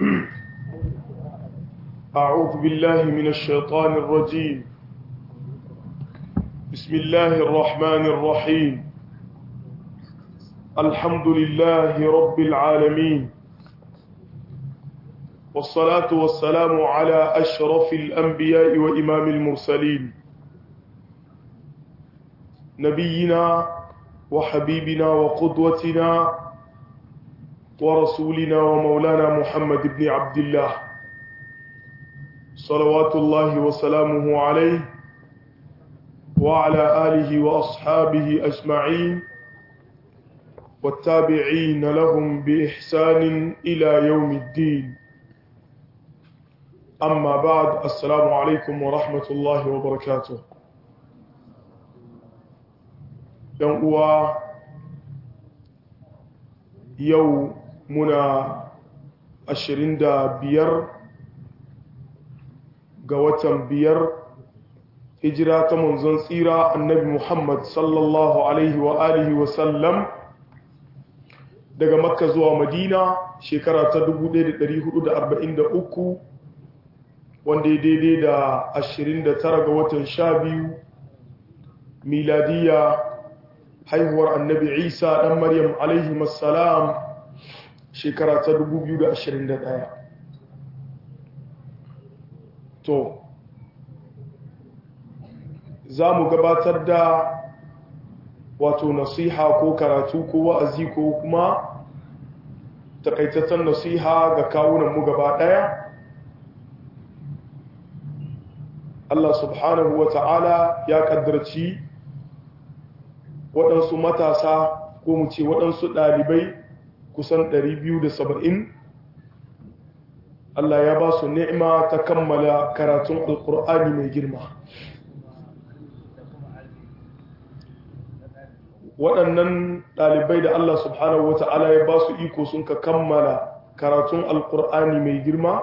أعوذ بالله من الشيطان الرجيم بسم الله الرحمن الرحيم الحمد لله رب العالمين والصلاة والسلام على أشرف الأنبياء وإمام المرسلين نبينا وحبيبنا وقدوتنا ورسولنا ومولانا محمد بن عبد الله صلوات الله وسلامه عليه وعلى آله وأصحابه أجمعين والتابعين لهم بإحسان إلى يوم الدين أما بعد السلام عليكم ورحمة الله وبركاته يوم يوم muna ashirin da biyar ga watan biyar hijira ta manzon tsira annabi muhammad sallallahu alaihi wa alihi wasallam daga makka zuwa madina shekara ta 1443 wanda ya daidai da 29 ga watan sha biyu miladiya haihuwar annabi isa dan maryam alaihi masalam shekara ta 2021 to za mu gabatar da wato nasiha ko karatu ko wa'azi ko kuma takaitaccen nasiha ga kawunanmu gaba ɗaya Allah subhanahu wa ta'ala ya ƙaddarci waɗansu matasa ko mu ce waɗansu ɗalibai kusan 270 Allah ya ba su ni'ima ta kammala karatun alkur'ani mai girma waɗannan ɗalibai da Allah subhanahu wata'ala ya ba su iko sun ka kammala karatun alkur'ani mai girma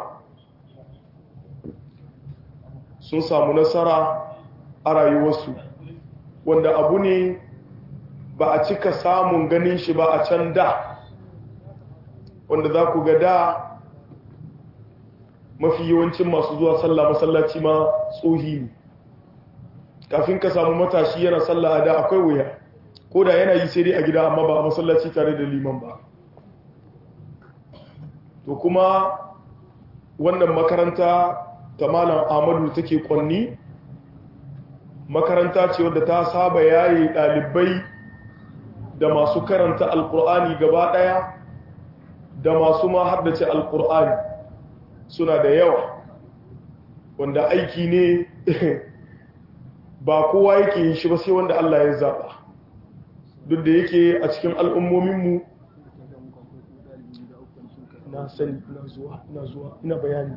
sun samu nasara a rayuwarsu wanda abu ne ba a cika samun ganin shi ba a can da wanda za ku ga da mafi yawancin masu zuwa sallah masallaci ma tsohi ne kafin ka samu matashi yana sallah da akwai wuya ko da yana yi sai dai a gida amma ba a masallaci tare da liman ba to kuma wannan makaranta ta malam amadu take kwanni makaranta ce wadda ta saba yayi ɗalibai da masu karanta alkur'ani gaba ɗaya da masu ma haddace alkur'ani suna da yawa wanda aiki ne ba kowa yake yin shi ba sai wanda Allah ya zaɓa duk da yake a cikin al'ummominmu na sani na zuwa na zuwa ina bayani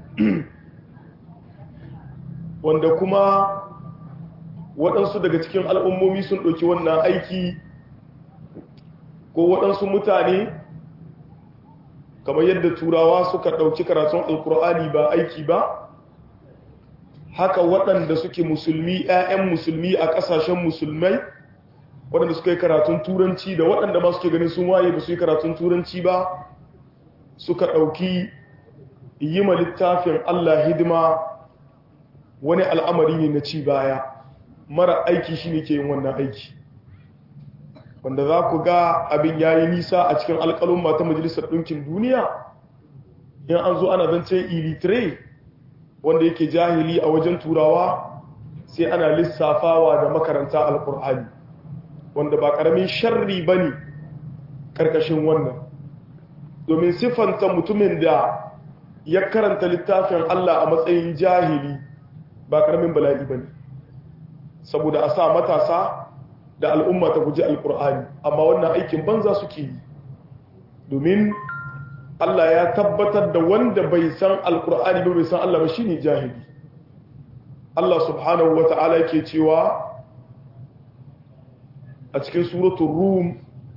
wanda kuma waɗansu daga cikin al'ummomi sun ɗauki wannan aiki ko waɗansu mutane kamar yadda turawa suka ɗauki karatun alkur'ani ba aiki ba haka waɗanda suke musulmi 'ya'yan musulmi a ƙasashen musulmai waɗanda suka yi karatun turanci da waɗanda ma suke ganin sun waye ba su yi karatun turanci ba suka ɗauki yi ma littafin allah hidima wani al'amari ne na ci baya mara aiki shi ne ke yin wannan aiki wanda za ku ga abin ya yi nisa a cikin alƙalin ta majalisar ɗinkin duniya in an zo ana zancen ilitre wanda yake jahili a wajen turawa sai ana lissafawa da makaranta alƙur'ani wanda ba ƙaramin sharri ba ne ƙarƙashin wannan domin siffanta mutumin da ya karanta littafin Allah a matsayin jahili ba ƙaramin bala'i ba ne saboda a sa matasa da al'umma ta guji alkur'ani amma wannan aikin banza suke yi domin Allah ya tabbatar da wanda bai san alkur'ani ba bai san Allah ba shine jahili Allah subhanahu wata'ala yake cewa a cikin suratul rum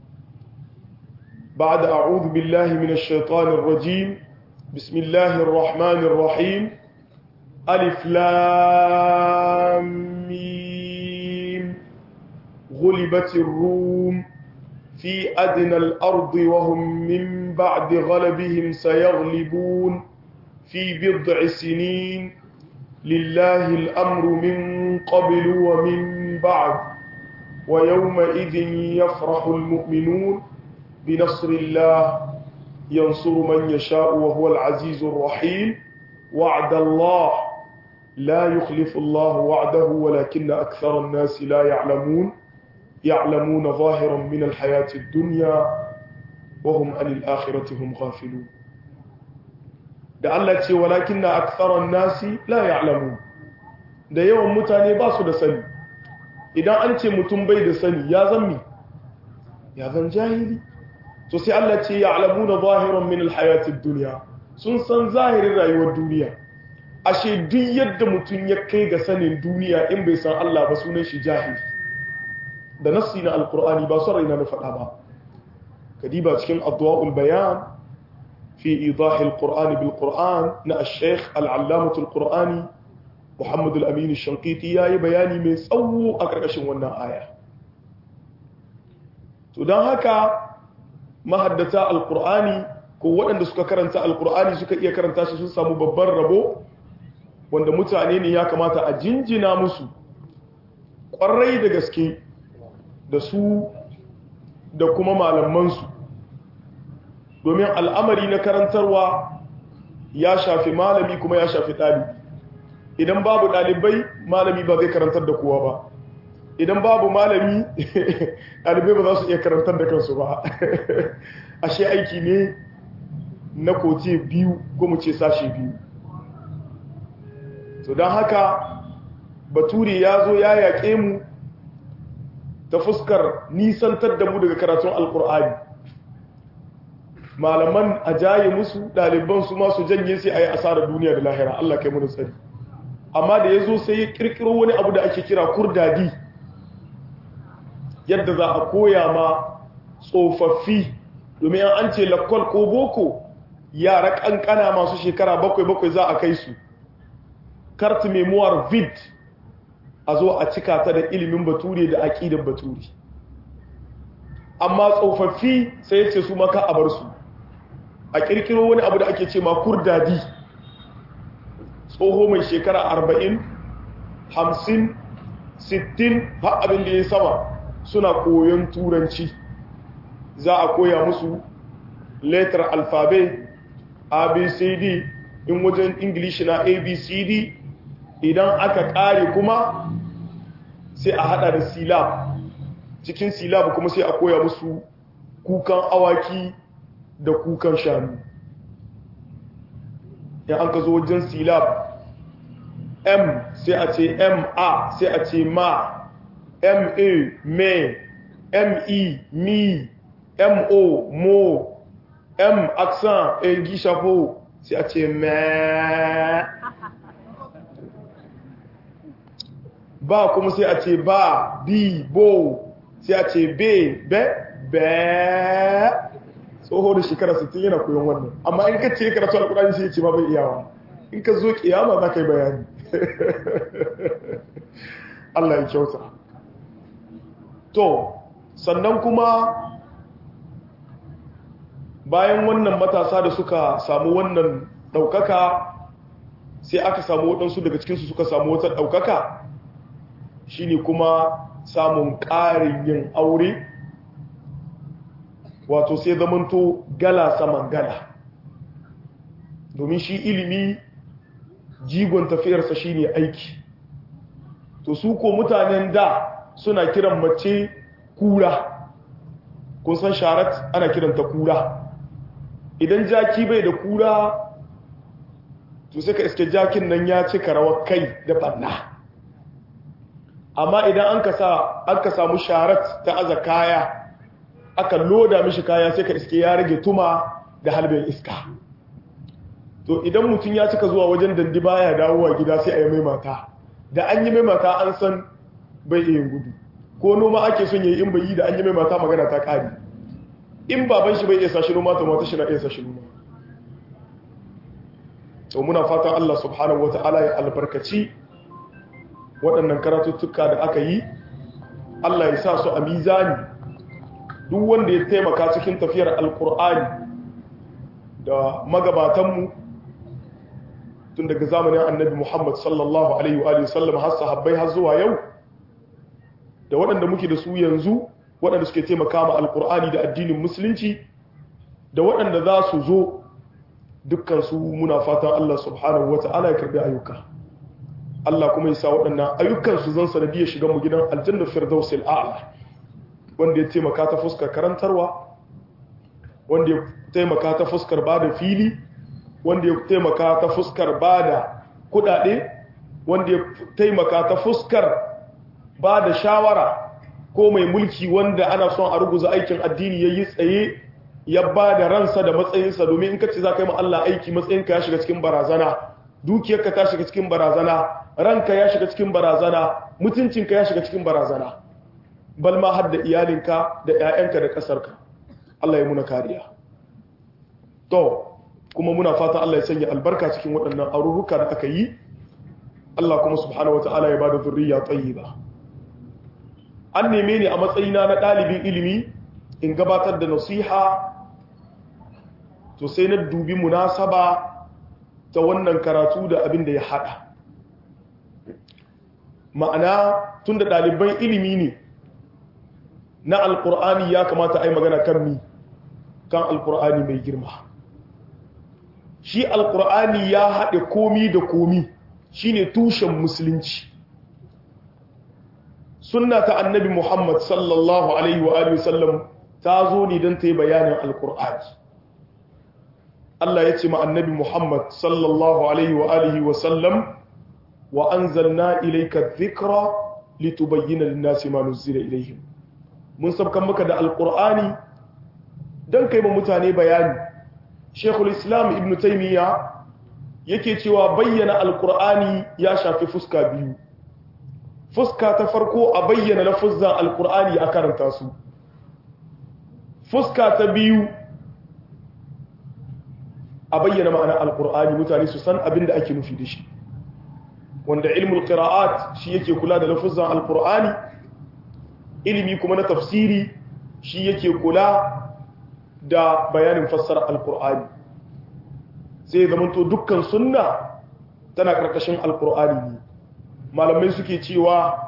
بعد أعوذ بالله من الشيطان الرجيم بسم الله الرحمن الرحيم ألف لام ميم غلبت الروم في أدنى الأرض وهم من بعد غلبهم سيغلبون في بضع سنين لله الأمر من قبل ومن بعد ويومئذ يفرح المؤمنون بنصر الله ينصر من يشاء وهو العزيز الرحيم وعد الله لا يخلف الله وعده ولكن أكثر الناس لا يعلمون يعلمون ظاهرا من الحياة الدنيا وهم عن الآخرة هم غافلون da Allah ce walakin na aksaran nasi la ya'lamu da yawan mutane ba su da sani idan an ce mutum bai da sani ya zan mi ya zan jahili to sai Allah ce ya'lamuna zahiran min alhayatid dunya sun san zahirin rayuwar duniya ashe duk yadda mutum ya kai ga sanin duniya in bai san Allah ba sunan shi jahili da nassi na alqur'ani ba son raina na faɗa ba kadiba cikin adwa'ul bayan في إيضاح القرآن بالقرآن نا الشيخ العلامة القرآني محمد الأمين الشنقيطي يا بياني من سوء أكركشن ونا آية تدان هكا ما حدثا القرآني ko waɗanda suka karanta alkur'ani suka iya karanta shi sun samu babban rabo wanda mutane ne ya kamata a jinjina musu ƙwarai da gaske da su da kuma malamansu domin al'amari na karantarwa ya shafi malami kuma ya shafi ɗalibi idan babu ɗalibai malami ba zai karantar da kowa ba idan babu malami ɗalibai ba za su iya karantar da kansu ba ashe aiki ne na kote biyu ko mu ce sashe biyu to don haka bature ya zo ya yaƙe mu ta fuskar nisantar da mu daga karatun alkur'ani malaman a jaye musu ɗaliban su masu janye sai a yi asarar duniya da lahira Allah kai muna tsari amma da ya zo sai ya ƙirƙiro wani abu da ake kira kurdadi yadda za a koya ma tsofaffi domin an ce lakwal ko boko yara ƙanƙana masu shekara bakwai-bakwai za a kai su karti memoir vid a zo a cika ta da ilimin bature da aƙidar bature amma tsofaffi sai ya ce su maka a bar su a kirkiro wani abu da ake ce ma kurdadi tsoho mai shekara arba'in hamsin sittin har abin da ya sama suna koyon turanci za a koya musu letter alfabe abcd in wajen ingilishi na abcd idan aka kare kuma sai a hada da silab cikin silab kuma sai a koya musu kukan awaki da kukan shanu ya an ka zo wajen silab m sai a ce ma sai a ce ma ma me me mi mo mo m accent e gishafo sai a ce me ba kuma sai a ce ba bi bo sai a ce be be be tsoho da shekara 60 yana koyon wannan amma in ka ce karatu alkurani sai ya ce ma bai iyawa in ka zo kiyama za ka yi bayani Allah ya kyauta to sannan kuma bayan wannan matasa da suka samu wannan ɗaukaka sai aka samu waɗansu daga cikinsu suka samu wata ɗaukaka shine kuma samun ƙarin yin aure wato sai zamanto gala saman gala domin shi ilimi jigon tafiyarsa shine aiki to su ko mutanen da suna kiran mace kura kun san sharat ana kiranta kura idan jaki bai da kura to sai ka iske jakin nan ya cika rawar kai da banna amma idan an ka samu sharat ta aza kaya aka loda mishi kaya sai ka iske ya rage tuma da halbin iska to idan mutum ya cika zuwa wajen dandi baya dawowa gida sai a yi mai mata da an yi mai mata an san bai iya gudu ko noma ake son yayi in bai yi da an yi mai mata magana ta kare in baban shi bai iya sashi noma to mata shi na iya sashi noma to muna fatan Allah subhanahu wata'ala ya albarkaci waɗannan karatuttuka da aka yi Allah ya sa su a mizani duk wanda ya taimaka cikin tafiyar alkur'ani da magabatanmu tun daga zamanin annabi Muhammad sallallahu alaihi wa sallam har sahabbai har zuwa yau da waɗanda muke da su yanzu waɗanda suke taimaka ma alkur'ani da addinin musulunci da waɗanda za su zo dukkan su muna fatan Allah subhanahu wata'ala ya karbi ayyuka Allah kuma ya sa waɗannan ayyukan su zan sanadiyar shiga mu gidan aljanna firdausil a'la wanda ya taimaka ta fuskar karantarwa wanda ya taimaka ta fuskar bada fili wanda ya taimaka ta fuskar bada kudade wanda ya taimaka ta fuskar bada shawara ko mai mulki wanda ana son a ruguza aikin addini yayi tsaye ya bada ransa da matsayinsa domin in kace za ka yi ma Allah aiki matsayinka ya shiga cikin barazana dukiyarka ta shiga cikin barazana ranka ya shiga cikin barazana mutuncinka ya shiga cikin barazana bal ma har da iyalinka da 'ya'yanka da ƙasarka Allah ya muna kariya to kuma muna fatan Allah ya sanya albarka cikin waɗannan aruruka da aka yi Allah kuma subhanahu wata'ala ya bada zurriya tayyiba an neme ni a matsayina na ɗalibin ilimi in gabatar da nasiha to sai na dubi munasaba ta wannan karatu da abin da ya hada ma'ana tun da ɗaliban ilimi ne na alkur'ani ya kamata a yi magana kan mi kan alkur'ani mai girma shi alkur'ani ya haɗe komi da komi shine tushen musulunci sunna ta annabi muhammad sallallahu alaihi wa alihi sallam ta zo ne don ta yi bayanin alkur'ani Allah ya ce ma annabi muhammad sallallahu alaihi wa alihi wa sallam wa anzalna ilayka dhikra litubayyana lin-nasi ma nuzila ilayhim mun sabkan maka da alkur'ani don kai ma mutane bayani shekul islam ibn taimiyya yake cewa bayyana alkur'ani ya shafi fuska biyu fuska ta farko a bayyana lafuzan alkur'ani a karanta su fuska ta biyu a bayyana ma'ana alkur'ani mutane su san abin da ake nufi da shi wanda ilmul qira'at shi yake kula da lafuzan alkur'ani ilimi kuma na tafsiri shi yake kula da bayanin fassara alkur'ani sai zamanto dukkan sunna tana karkashin alkur'ani ne malamai suke cewa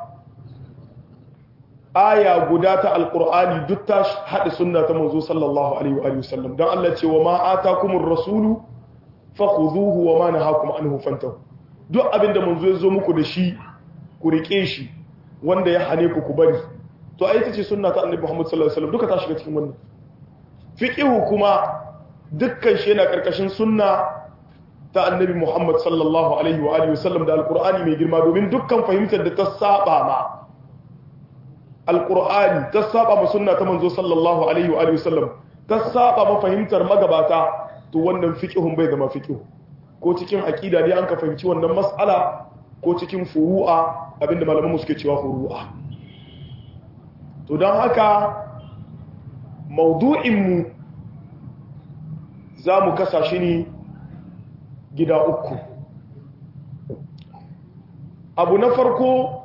aya guda ta alkur'ani duk ta haɗe sunna ta manzo sallallahu alaihi wa sallam don Allah ce wa ma atakumur rasulu fakhuduhu wa ma nahakum anhu fantahu duk abinda manzo ya zo muku da shi ku rike shi wanda ya hane ku ku bari to ai ita ce sunna ta annabi Muhammad sallallahu alaihi wasallam duka ta shiga cikin wannan fiqhu kuma dukkan shi yana karkashin sunna ta annabi Muhammad sallallahu alaihi wa alihi wasallam da alqur'ani mai girma domin dukkan fahimtar da ta saba ma alqur'ani ta saba ma sunna ta manzo sallallahu alaihi wa alihi wasallam ta saba ma fahimtar magabata to wannan fiqhun bai zama fiqhu ko cikin aqida ne an ka fahimci wannan mas'ala ko cikin furu'a abinda malaman mu suke cewa furu'a to don haka maudu'inmu za mu kasa shi ne gida uku abu na farko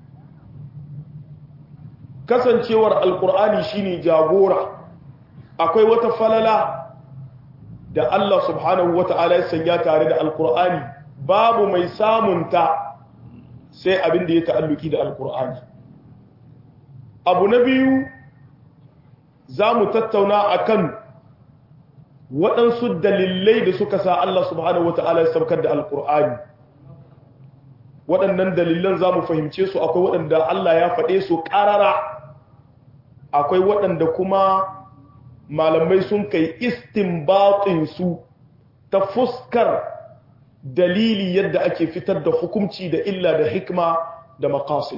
kasancewar alkur'ani shine jagora akwai wata falala da Allah subhanahu wata'ala ya sanya tare da alkur'ani babu mai samunta sai abin da ya ta'alluki da alkur'ani abu na biyu za mu tattauna akan waɗansu dalilai da suka sa Allah subhanahu wata'ala ya saukar da alkur'ani waɗannan dalilan za mu fahimce su akwai waɗanda Allah ya faɗe su ƙarara akwai waɗanda kuma malamai sun kai su ta fuskar dalili yadda ake fitar da hukunci da illa da hikma da maqasid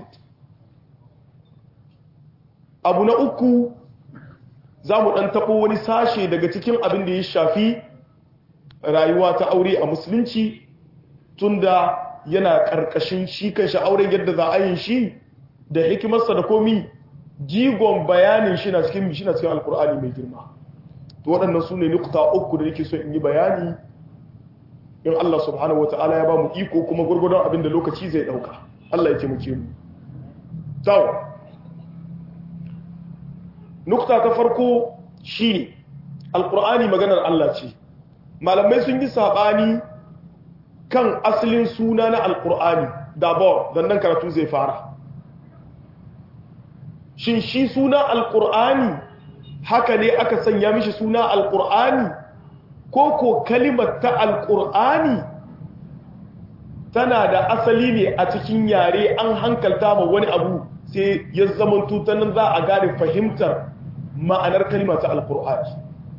abu na uku za mu ɗan taɓo wani sashe daga cikin abin da ya shafi rayuwa ta aure a musulunci tunda yana ƙarƙashin shi kan shi auren yadda za a yin shi da hikimarsa da komi jigon bayanin shi na cikin shi na cikin alkur'ani mai girma to waɗannan su ne nukuta uku da yake so in yi bayani in Allah subhanahu wata'ala ya ba mu iko kuma gurgurdon abin da lokaci zai ɗauka Allah ya taimake mu tawo nukta ta farko shi ne alkur'ani maganar Allah ce malamai sun yi saɓani kan asalin suna na alkur'ani dabor don nan karatu zai fara shin shi suna alkur'ani haka ne aka sanya mishi suna alkur'ani ko ko kalimar ta alkur'ani tana da asali ne a cikin yare an hankalta ma wani abu sai ya zama tutanen za a gane fahimtar ma'anar kalimar ta alkur'ani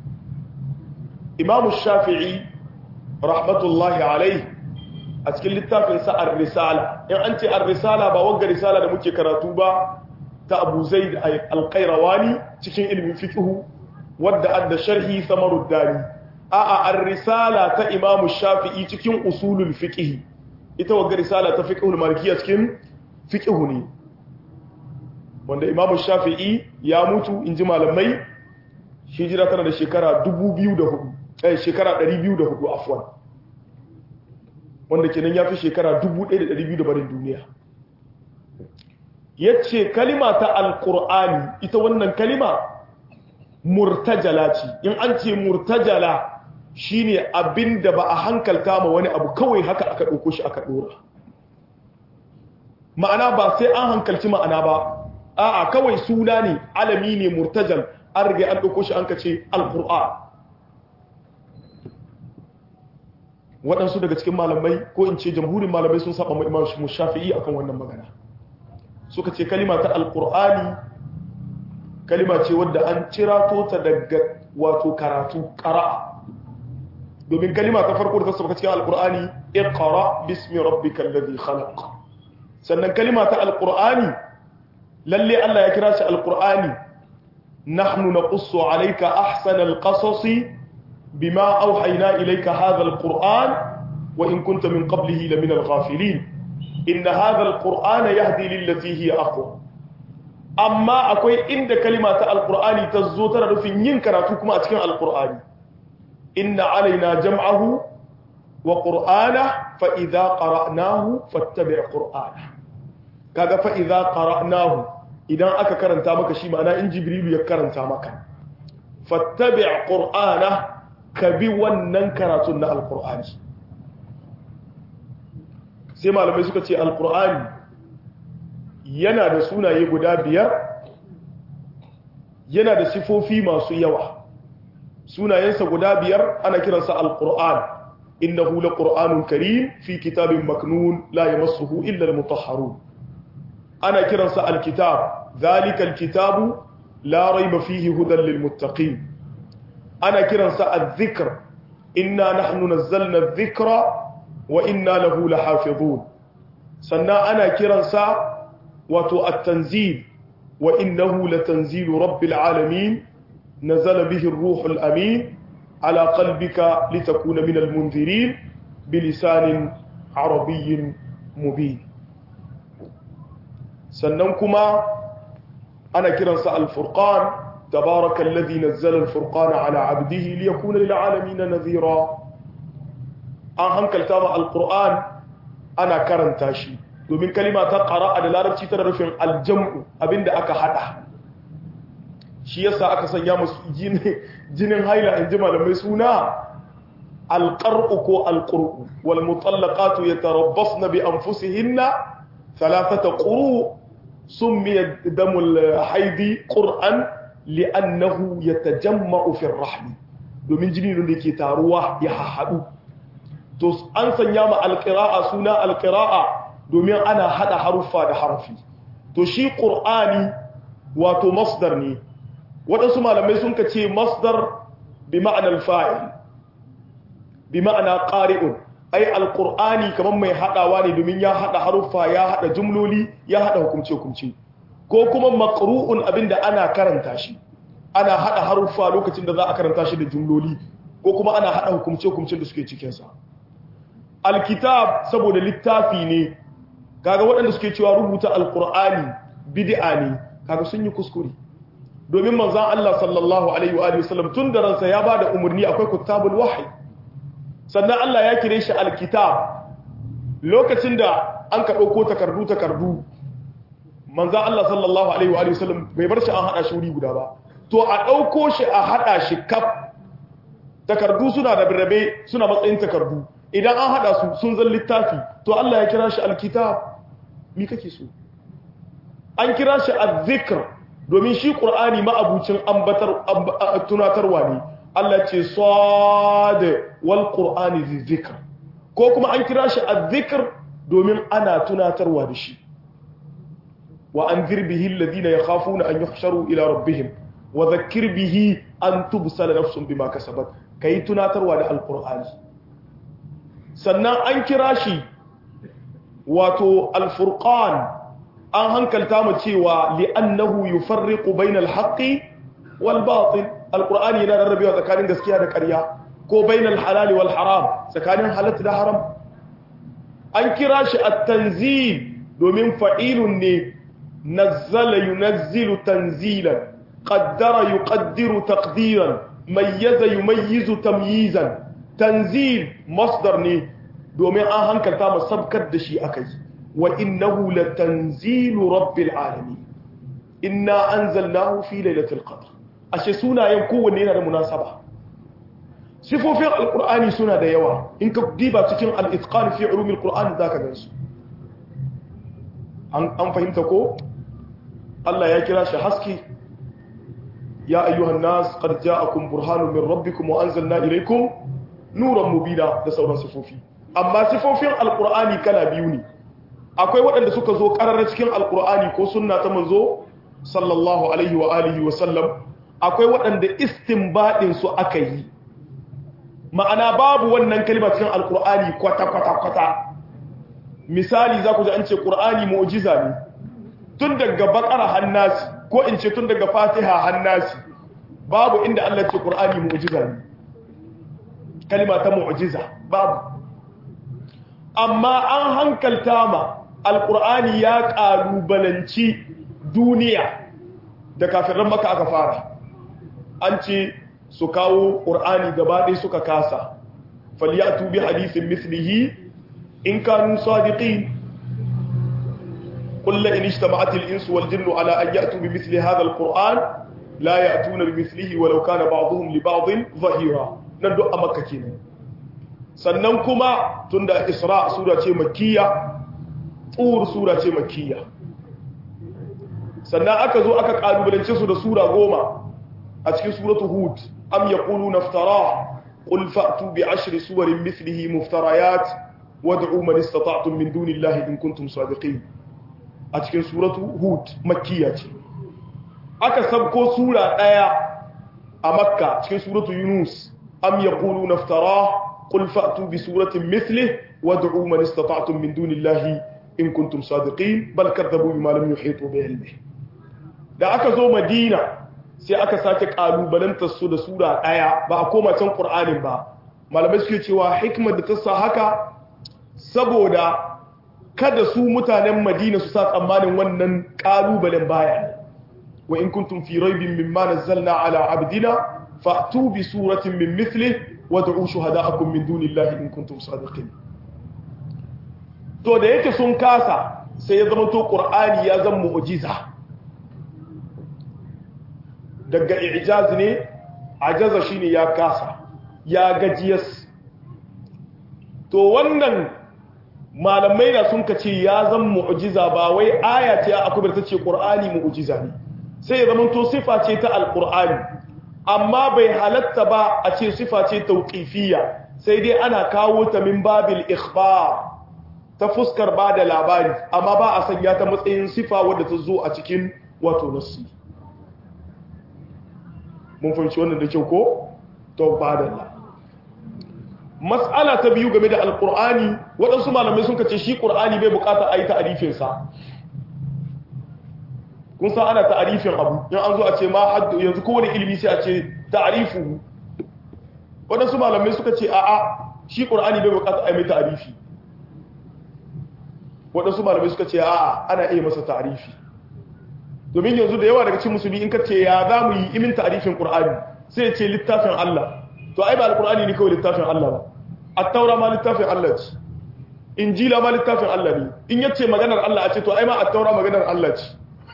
imamu shafi'i rahmatullahi alaihi a cikin littafinsa ar-risala in an ce ar-risala ba wanga risala da muke karatu ba ta Abu Zaid al-Qayrawani cikin ilmin fiqh wadda adda sharhi Samaruddani a'a ar-risala ta Imam Shafi'i cikin usulul fiqh ita wanga risala ta fiqh al-malikiyya cikin fiqh ne wanda Imam Shafi'i ya mutu inji malamai hijira tana da shekara 2004 eh shekara 204 afwan wanda kenan ya fi shekara 1200 da barin duniya ya ce kalima ta alkur'ani ita wannan kalima murtajala ce in an ce murtajala shine abin da ba a hankalta ma wani abu kawai haka aka ɗauko shi aka ɗora ma'ana ba sai an hankalci ma'ana ba a'a kawai suna ne alami ne murtajal an riga an ɗauko shi an ka ce alkur'an waɗansu daga cikin malamai ko in ce jamhurin malamai sun saba imam shafi'i akan wannan magana suka ce kalima ta alkur'ani kalima ce wadda an cirato ta daga wato karatu ƙara'a domin kalima ta farko da ta saba cikin alkur'ani iqra bismi rabbikal ladhi khalaq sannan kalima ta alkur'ani lalle Allah ya kira shi alkur'ani nahnu naqussu alayka ahsanal qasasi بما أوحينا إليك هذا القرآن وإن كنت من قبله لمن الغافلين إن هذا القرآن يهدي للتي هي أقوى أما أكوي إند كلمة القرآن تزوتر في ينكراتكم أتكين القرآن إن علينا جمعه وقرآنه فإذا قرأناه فاتبع قرآنه كذا فإذا قرأناه إذا أكا كرنتا مكا شي معنى إن جبريل يكرنتا مكا فاتبع قرآنه ka bi wannan karatun na alkur'ani sai malamai suka ce alkur'ani yana da sunaye guda biyar yana da sifofi masu yawa sunayensa guda biyar ana kiransa alkur'an innahu laqur'anun karim fi kitabin maknun la yamassuhu illa almutahharun ana kiransa alkitab dhalika alkitabu la rayba fihi hudan lilmuttaqin ana kiransa al-zikr inna nahnu nazzalna adh-dhikra wa inna lahu lahafizun sannan ana kiransa wato at-tanzil wa innahu latanzilu rabbil alamin nazala bihi ar-ruhul amin ala qalbika litakuna min al-munzirin bilisanin arabiyyin mubin sannan kuma ana kiransa al-furqan تبارك الذي نزل الفرقان على عبده ليكون للعالمين نذيرا an hankalta ma alquran ana karanta shi domin kalima ta qara'a da larabci tana rufin aljam'u abinda aka hada shi yasa aka sanya musu jinin haila in ji malamai suna alqar'u ko alqur'u wal mutallaqatu yatarabbasna bi anfusihinna thalathata quru summiya damul haidi qur'an li'annahu yatajamma'u fi ar-rahm domin jini ne yake taruwa ya haɗu to an sanya ma alqira'a suna alqira'a domin ana hada haruffa da harafi to shi qur'ani wato masdar ne waɗansu malamai sun kace masdar bi ma'anar fa'il bi ma'ana qari'un ai alqur'ani kaman mai hadawa ne domin ya hada haruffa ya hada jumloli ya hada hukumce hukumce ko kuma maqru'un abinda ana karanta shi ana hada haruffa lokacin da za a karanta shi da jumloli ko kuma ana hada hukumce hukumcin da suke cikin sa alkitab saboda littafi ne kaga waɗanda suke cewa rubuta alqur'ani bid'a ne kaga sun yi kuskure domin manzon Allah sallallahu alaihi wa alihi wasallam tun da ransa ya bada umarni akwai kutabul wahyi sannan Allah ya kire shi alkitab lokacin da an ka dauko takardu takardu manzon Allah sallallahu alaihi wa alihi wasallam bai bar shi an hada shi wuri guda ba to a dauko shi a hada shi kaf takardu suna da birabe suna matsayin takardu idan an hada su sun zan littafi to Allah ya kira shi alkitab mi kake so an kira shi azzikr domin shi qur'ani ma'abucin ambatar tunatarwa ne Allah ce sad wal qur'ani zikr ko kuma an kira shi azzikr domin ana tunatarwa da shi wa anzir bihi alladhina yakhafuna an yuhsharu ila rabbihim wa dhakkir bihi an tubsala nafsun bima kasabat kai tunatarwa da alqur'ani sannan an kira shi wato alfurqan an hankalta mu cewa li'annahu yufarriqu bainal haqqi wal batil alqur'ani yana rarrabewa tsakanin gaskiya da ƙarya ko bainal halali wal haram tsakanin halatta da haram an kira shi at-tanzil domin fa'ilun ne nazzala yunazzilu tanzilan qaddara yuqaddiru taqdiran mayyaza yumayyizu tamyizan tanzil masdar ne domin an hankalta mu sabkar da shi akai wa innahu latanzilu rabbil alamin inna anzalnahu fi lailatul qadr ashe sunayen kowanne yana da munasaba sifofin alqur'ani suna da yawa in ka diba cikin al-itqan fi ulumil qur'an zaka gansu an an fahimta ko Allah ya kira shi haske ya ayyuhan nas qad ja'akum burhanun min rabbikum wa anzalna ilaykum nuran mubina da sauran sifofi amma sifofin alqur'ani kala biyu ne akwai waɗanda suka zo ƙarar cikin alqur'ani ko sunna ta manzo sallallahu alaihi wa alihi wa sallam akwai waɗanda istinbadin su aka yi ma'ana babu wannan kalma cikin alqur'ani kwata kwata kwata misali za ku ji an ce qur'ani mu'jiza ne tun daga bakara hannasi ko in ce tun daga fatiha hannasi babu inda Allah ce qur'ani mu'jiza ne kalma ta mu'jiza babu amma an hankalta ma alqur'ani ya kalubalanci duniya da kafiran maka aka fara an ce su kawo qur'ani gaba ɗaya suka kasa falyatu bi hadithin mislihi in kanu sadiqin قل إن اجتمعت الإنس والجن على أن يأتوا بمثل هذا القرآن لا يأتون بمثله ولو كان بعضهم لبعض ظهيرا نندو أمكا كينا sannan kuma tunda Isra sura ce makkiya Tur sura ce makkiya sannan aka zo aka kalubalance su da sura goma a cikin suratu Hud am yaquluna iftara qul fa'tu bi ashri suwarin mithlihi muftarayat wad'u man istata'tum min dunillahi in kuntum sadiqin a cikin suratu hud makkiya ce aka sabko sura daya a makka cikin suratu yunus am yaqulu naftara qul fa'tu bi suratin mithlihi wad'u man istata'tum min dunillahi in kuntum sadiqin bal kadzabu bima lam yuhitu bi ilmihi da aka zo madina sai aka sake kalubalantar su da sura daya ba a koma can qur'anin ba malamai suke cewa hikmar da ta sa haka saboda kada su mutanen madina su sa tsammanin wannan ƙalubalen baya wa in kuntum fi raibin mimma nazzalna ala abdina fa'tu bi suratin min mithli wa da'u shuhada'akum min dunillahi in kuntum sadiqin to da yake sun kasa sai ya zama to qur'ani ya zama mu'jiza daga i'jaz ne ajaza shine ya kasa ya gajiyas to wannan malamai da sun kace ya zan mu'jiza ba wai aya ce a akubar ta ce qur'ani mu'jiza ne sai ya zama to sifa ce ta alqur'ani amma bai halatta ba a ce sifa ce tauqifiyya sai dai ana kawo ta min babil ikhbar ta fuskar ba da labari amma ba a sanya ta matsayin sifa wadda ta zo a cikin wato nassi mun fahimci wannan da kyau ko to ba da mas'ala ta biyu game da alkur'ani waɗansu malamai sun kace shi ƙur'ani bai bukata a yi ta'arifinsa kun san ana ta'arifin abu in an zo a ce ma haddu yanzu kowane ilimi sai a ce ta'arifu waɗansu malamai suka ce a'a shi ƙur'ani bai bukata a yi mai ta'arifi waɗansu malamai suka ce a'a ana iya masa ta'arifi domin yanzu da yawa daga cikin musulmi in ka ce ya za mu yi imin ta'arifin ƙur'ani sai ya ce littafin Allah to ai ba alkur'ani ne kawai littafin Allah ba at-taura ma littafin Allah ce injila ma littafin Allah ne in yace maganar Allah a ce to ai ma at-taura maganar Allah ce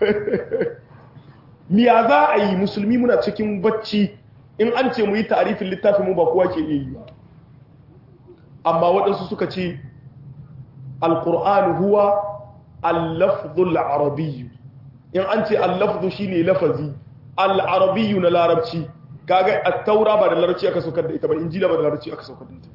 miya za a yi musulmi muna cikin bacci in an ce mu yi ta'arifin littafin mu ba kowa ke iya yi ba amma waɗansu suka ce alƙur'an huwa al-lafzul arabiyyu in an ce al-lafzu shine lafazi al-arabiyyu na larabci kaga at-taura ba da larabci aka saukar da ita ba injila ba da larabci aka saukar da ita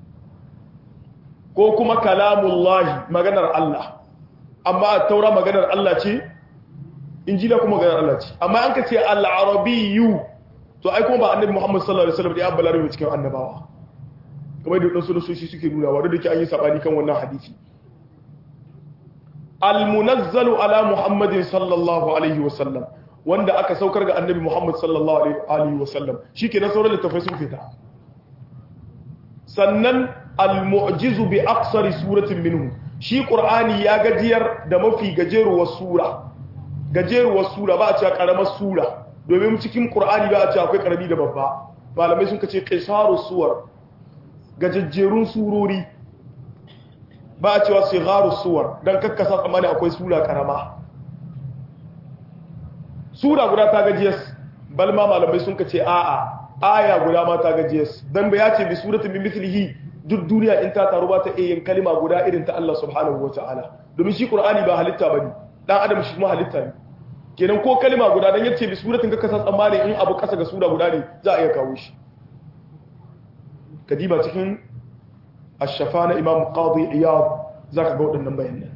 ko kuma kalamullahi maganar Allah amma at-taura maganar Allah ce injila kuma maganar Allah ce amma an ka ce al-arabiyyu to ai kuma ba annabi Muhammad sallallahu alaihi wasallam da ya balarabe cikin annabawa kamar da wadansu nasoshi suke nuna wa da ke an yi sabani kan wannan hadisi al-munazzalu ala Muhammadin sallallahu alaihi wasallam wanda aka saukar ga annabi Muhammad sallallahu alaihi wasallam shikenan sauran littafai sun fita sannan al-mu'jizu bi aqsari suratin minhu shi qur'ani ya gajiyar da mafi gajeruwar sura gajeruwar sura ba a cewa karamar sura domin cikin qur'ani ba a cewa akwai karami da babba malamai sun kace qisaru suwar gajejjerun surori ba a cewa sigharu suwar dan kakkasa tsammani akwai sura karama sura guda ta gajiyas balma malamai sun kace a'a aya guda ma ta gajiyas dan ba ya ce bi suratin min mithlihi duk duniya in ta taru ba ta iya yin kalima guda irin ta Allah subhanahu wataala domin shi qur'ani ba halitta bane dan adam shi kuma halitta ne kenan ko kalima guda dan yace bi suratin ka kasa tsammani in abu kasa ga sura guda ne za a iya kawo shi kadiba cikin ash-shafa na imam qadi iyad zaka ga wadannan bayanan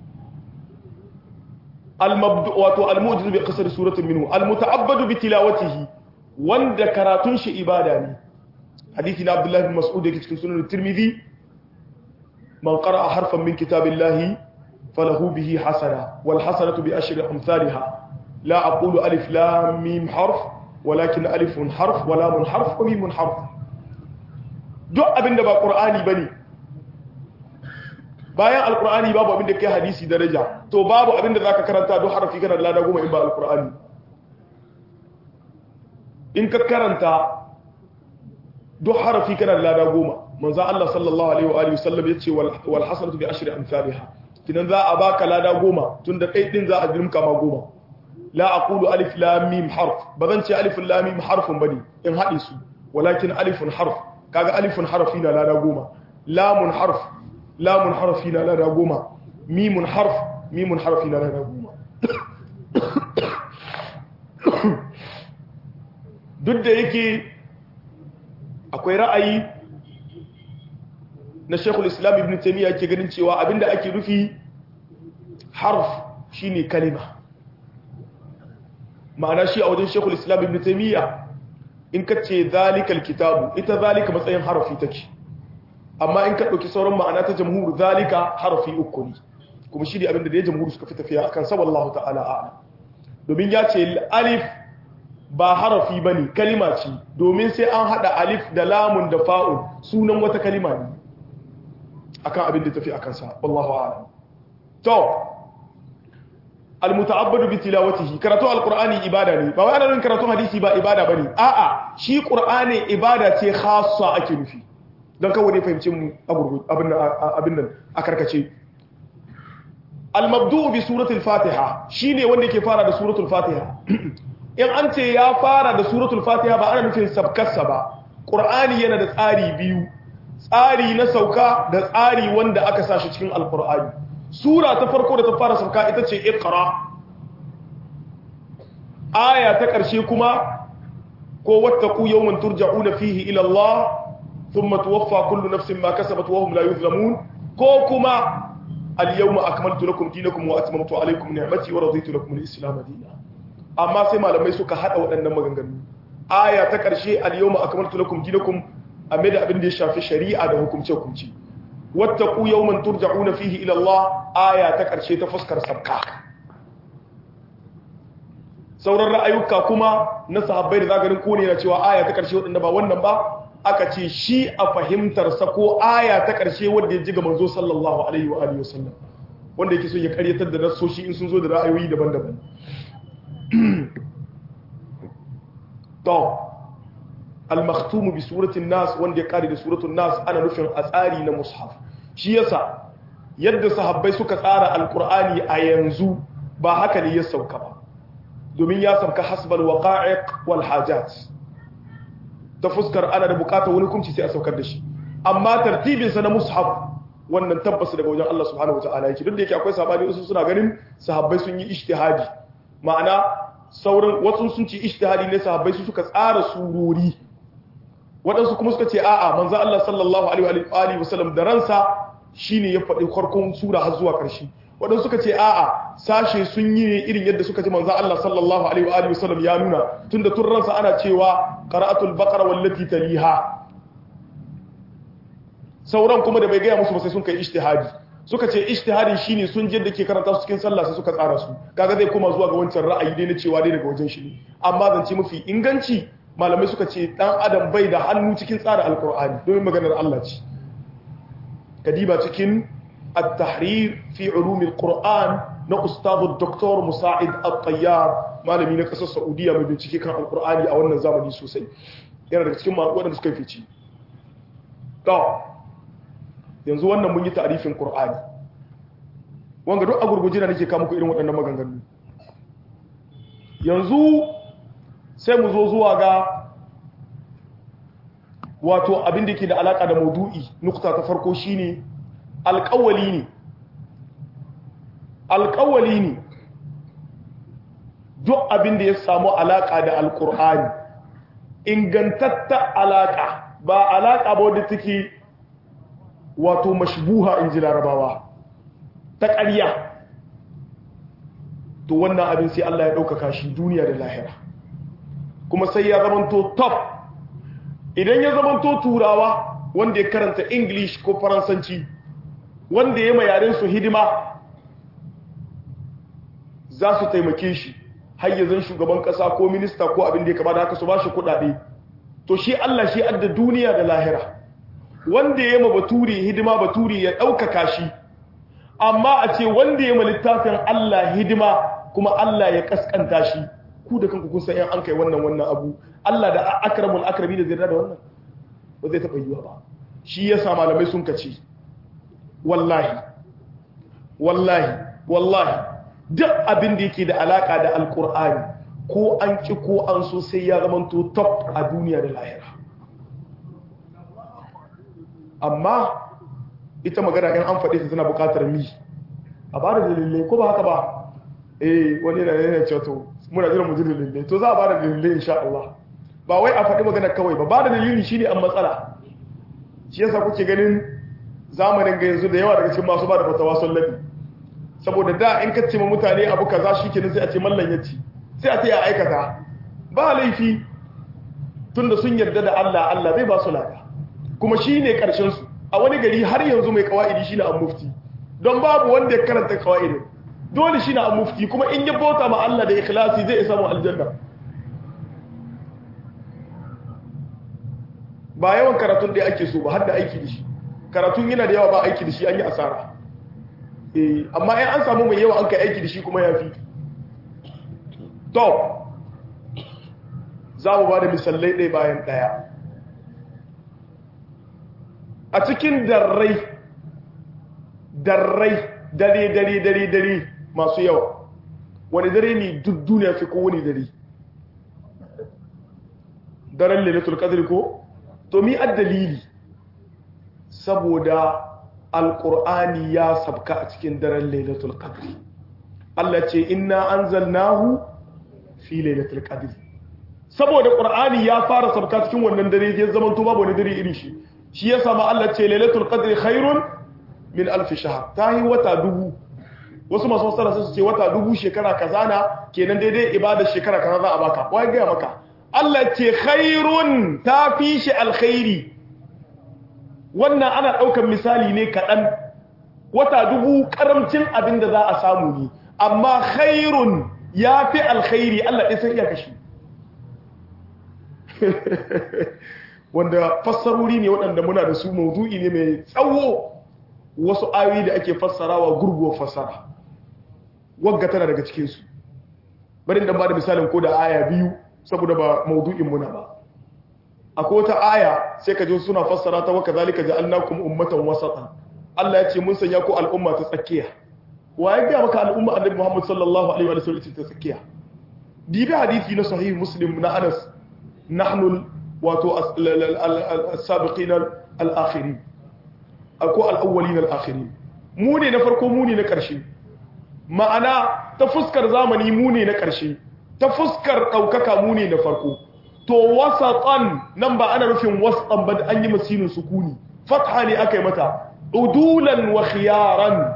al-mabdu wato al-mu'jiz bi qasr suratin minhu al-muta'abbadu bi tilawatihi wanda karatun shi ibada ne hadisi na abdullahi bin mas'ud yake cikin sunan tirmidhi man qara'a harfan min kitabillahi falahu bihi hasana wal hasanatu bi ashri amsalha la aqulu alif lam mim harf walakin alifun harf wa lamun harf wa mimun harf duk abinda ba qur'ani bane bayan alqur'ani babu abinda kai hadisi daraja to babu abinda zaka karanta duk harfi kana lada goma in ba alqur'ani in ka karanta duk harafi kana da lada goma manzo Allah sallallahu alaihi wa alihi wasallam yace wal hasanatu bi ashri amsalha kidan za a baka lada goma tunda kai din za a dirmka ma goma la aqulu alif lam mim harf bazan ce alif lam mim harfun bane in hade su walakin alifun harf kaga alifun harfi na lada goma lamun harf lamun harfi na lada goma mimun harf mimun harfi na lada goma duk da yake akwai ra'ayi na shekul islam ibn taimiyya ke ganin cewa abinda ake rufi harf shine kalima ma'ana shi a wajen shekul islam ibn taimiyya in ka ce zalikal kitabu ita zalika matsayin harafi take amma in ka ɗauki sauran ma'ana ta jamhur zalika harafi uku ne kuma shi ne abinda da ya jamhur suka fi tafiya akan saballahu ta'ala a'ala domin ya ce alif ba harafi ba ne kalima ce domin sai an haɗa alif da lamun da fa'un sunan wata kalima ne akan abin da tafi akan sa wallahu a'lam to almuta'abbadu bi tilawatihi karatu alqur'ani ibada ne ba wai ana nufin karatu hadisi ba ibada bane a'a shi qur'ani ibada ce khassa ake nufi dan kawai ne fahimcin mu abin abin nan a karkace almabdu bi suratul fatiha shine wanda yake fara da suratul fatiha in an ce ya fara da suratul fatiha ba ana nufin sabkarsa ba ƙur'ani yana da tsari biyu tsari na sauka da tsari wanda aka sashi cikin alƙur'ani sura ta farko da ta fara sauka ita ce iqra aya ta ƙarshe kuma ko wattaqu yawman turja'una fihi ila Allah thumma tuwaffa kullu nafsin ma kasabat wa hum la yuzlamun ko kuma al-yawma akmaltu lakum dinakum wa atmamtu alaykum ni'mati wa raditu lakum al-islam dinan amma sai malamai suka hada waɗannan maganganu aya ta ƙarshe al-yawma akmaltu lakum dinakum amma da abin da ya shafi shari'a da hukumce hukumci wattaqu yawman turja'una fihi ila Allah aya ta ƙarshe ta fuskar sabka sauran ra'ayuka kuma na sahabbai da zagarin ko ne na cewa aya ta ƙarshe waɗanda ba wannan ba aka ce shi a fahimtar sa ko aya ta ƙarshe wanda ya ji ga manzo sallallahu alaihi wa alihi wasallam wanda yake so ya karyatar da nassoshi in sun zo da ra'ayoyi daban-daban to al-makhtum bi suratin nas wanda ya kare da suratul nas ana nufin a tsari na mushaf shi yasa yadda sahabbai suka tsara alqur'ani a yanzu ba haka ne ya sauka ba domin ya sauka hasbal waqa'iq wal hajat ta fuskar ana da bukatar wani hukunci sai a saukar da shi amma tartibin sa na mushaf wannan tabbas daga wajen Allah subhanahu wataala yake duk da yake akwai sabani wasu suna ganin sahabbai sun yi ijtihadi ma'ana sauran wasu sun ci ijtihadi ne sahabbai su suka tsara surori waɗansu kuma suka ce a'a manzo Allah sallallahu alaihi wa sallam da ransa shine ya faɗi farkon sura har zuwa ƙarshe waɗansu suka ce a'a sashe sun yi ne irin yadda suka ji manzo Allah sallallahu alaihi wa sallam ya nuna tunda tun ransa ana cewa qira'atul baqara wallati taliha sauran kuma da bai gaya musu ba sai sun kai ijtihadi suka ce ijtihadi shine sun je da ke karanta su cikin sallah sai suka tsara su kaga zai koma zuwa ga wancan ra'ayi dai na cewa dai daga wajen shi ne amma zance mafi inganci malamai suka ce dan adam bai da hannu cikin tsara alqur'ani domin maganar Allah ce kadiba cikin at-tahrir fi ulum al-qur'an na ustadu dr musa'id at-tayyar malami na kasar saudiya mai bincike kan alqur'ani a wannan zamani sosai yana daga cikin waɗanda suka fice to yanzu wannan mun yi ta'arifin Qur'ani wanga duk a gurguje da nake kawo muku irin waɗannan maganganu yanzu sai mu zo zuwa ga wato abin da ke da alaka da maudu'i nukta ta farko shine alƙawali ne alƙawali ne duk abin da ya samu alaka da alƙur'ani ingantatta alaka ba alaka ba wadda take wato mashbuha in ji larabawa ta ƙarya to wannan abin sai Allah ya ɗaukaka shi duniya da lahira kuma sai ya zamanto top idan ya zamanto turawa wanda ya karanta english ko faransanci wanda ya yaren su hidima za su taimake shi hayyazin shugaban ƙasa ko minista ko abin da ya kama da haka su ba shi kuɗaɗe to shi Allah shi adda duniya da lahira wanda ya ma baturi hidima baturi ya ɗaukaka shi amma a ce wanda ya ma littafin Allah hidima kuma Allah ya kaskanta shi ku da kanku kun san yan an kai wannan wannan abu Allah da akramul akrami da zai da wannan ba zai taɓa yiwa ba shi ya sa malamai sun kace wallahi wallahi wallahi duk abin da yake da alaka da alqur'ani ko an ki ko an so sai ya zamanto top a duniya da lahira amma ita magana in an faɗi ta tana buƙatar mi a ba da dalilai ko ba haka ba eh wani yana yana cewa to muna jiran mu ji dalilai to za a ba da dalilai insha Allah ba wai a faɗi magana kawai ba ba da dalili shine an matsala shi yasa kuke ganin zamanin ga yanzu da yawa daga cikin masu ba da fatawa sun labi saboda da in ka ce ma mutane abu kaza shikenan sai a ce mallan yace sai a ce ya aikata ba laifi tunda sun yarda da Allah Allah zai ba su lada kuma shi ne ƙarshensu a wani gari har yanzu mai kawa'idi shi na an mufti don babu wanda ya karanta kawa'idin dole shi na an mufti kuma in ya bauta ma Allah da ikhlasi zai isa mu aljanna ba yawan karatun da ake so ba har da aiki da shi karatun yana da yawa ba aiki da shi an yi asara eh amma in an samu mai yawa an kai aiki da shi kuma ya fi to za mu ba da misalai ɗaya bayan ɗaya a cikin darrai darrai dare dare dare dare masu yawa wani dare ne duk duniya fi ko wani dare daren lailatul qadr ko to mi addalili saboda alqur'ani ya sabka a cikin daren lailatul qadr Allah ce inna anzalnahu fi lailatul qadr saboda qur'ani ya fara sabka cikin wannan dare ya zama to babu wani dare irin shi shi ya sama Allah ce lailatul qadri khairun min alf shahr tahi wata dubu wasu masu wasara su ce wata dubu shekara kaza na kenan daidai ibada shekara kaza za a baka wai ga maka Allah ce khairun ta fi shi alkhairi wannan ana daukan misali ne kadan wata dubu karamcin abin da za a samu ne amma khairun ya fi alkhairi Allah ɗin sai iya kashi wanda fassarori ne waɗanda muna da su maudu'i ne mai tsawo wasu ayoyi da ake fassarawa gurguwar fassara wagga tana daga cikinsu bari da ba da misalin ko da aya biyu saboda ba maudu'in muna ba akwai wata aya sai ka ji suna fassara ta waka zalika ja'alnakum ummatan wasatan Allah ya ce mun sanya ku al'umma ta tsakiya wa ya ga maka al'umma annabi Muhammad sallallahu alaihi wa sallam ta tsakiya dibi hadisi na sahih muslim na Anas nahnu wato as-sabiqin al-akhirin ko al-awwalin al-akhirin mu ne na farko mu ne na ƙarshe ma'ana ta fuskar zamani mu ne na ƙarshe ta fuskar ɗaukaka mu ne na farko to wasatan nan ba ana rufin wasatan ba an yi masinin sukuni fatha ne aka yi mata udulan wa khiyaran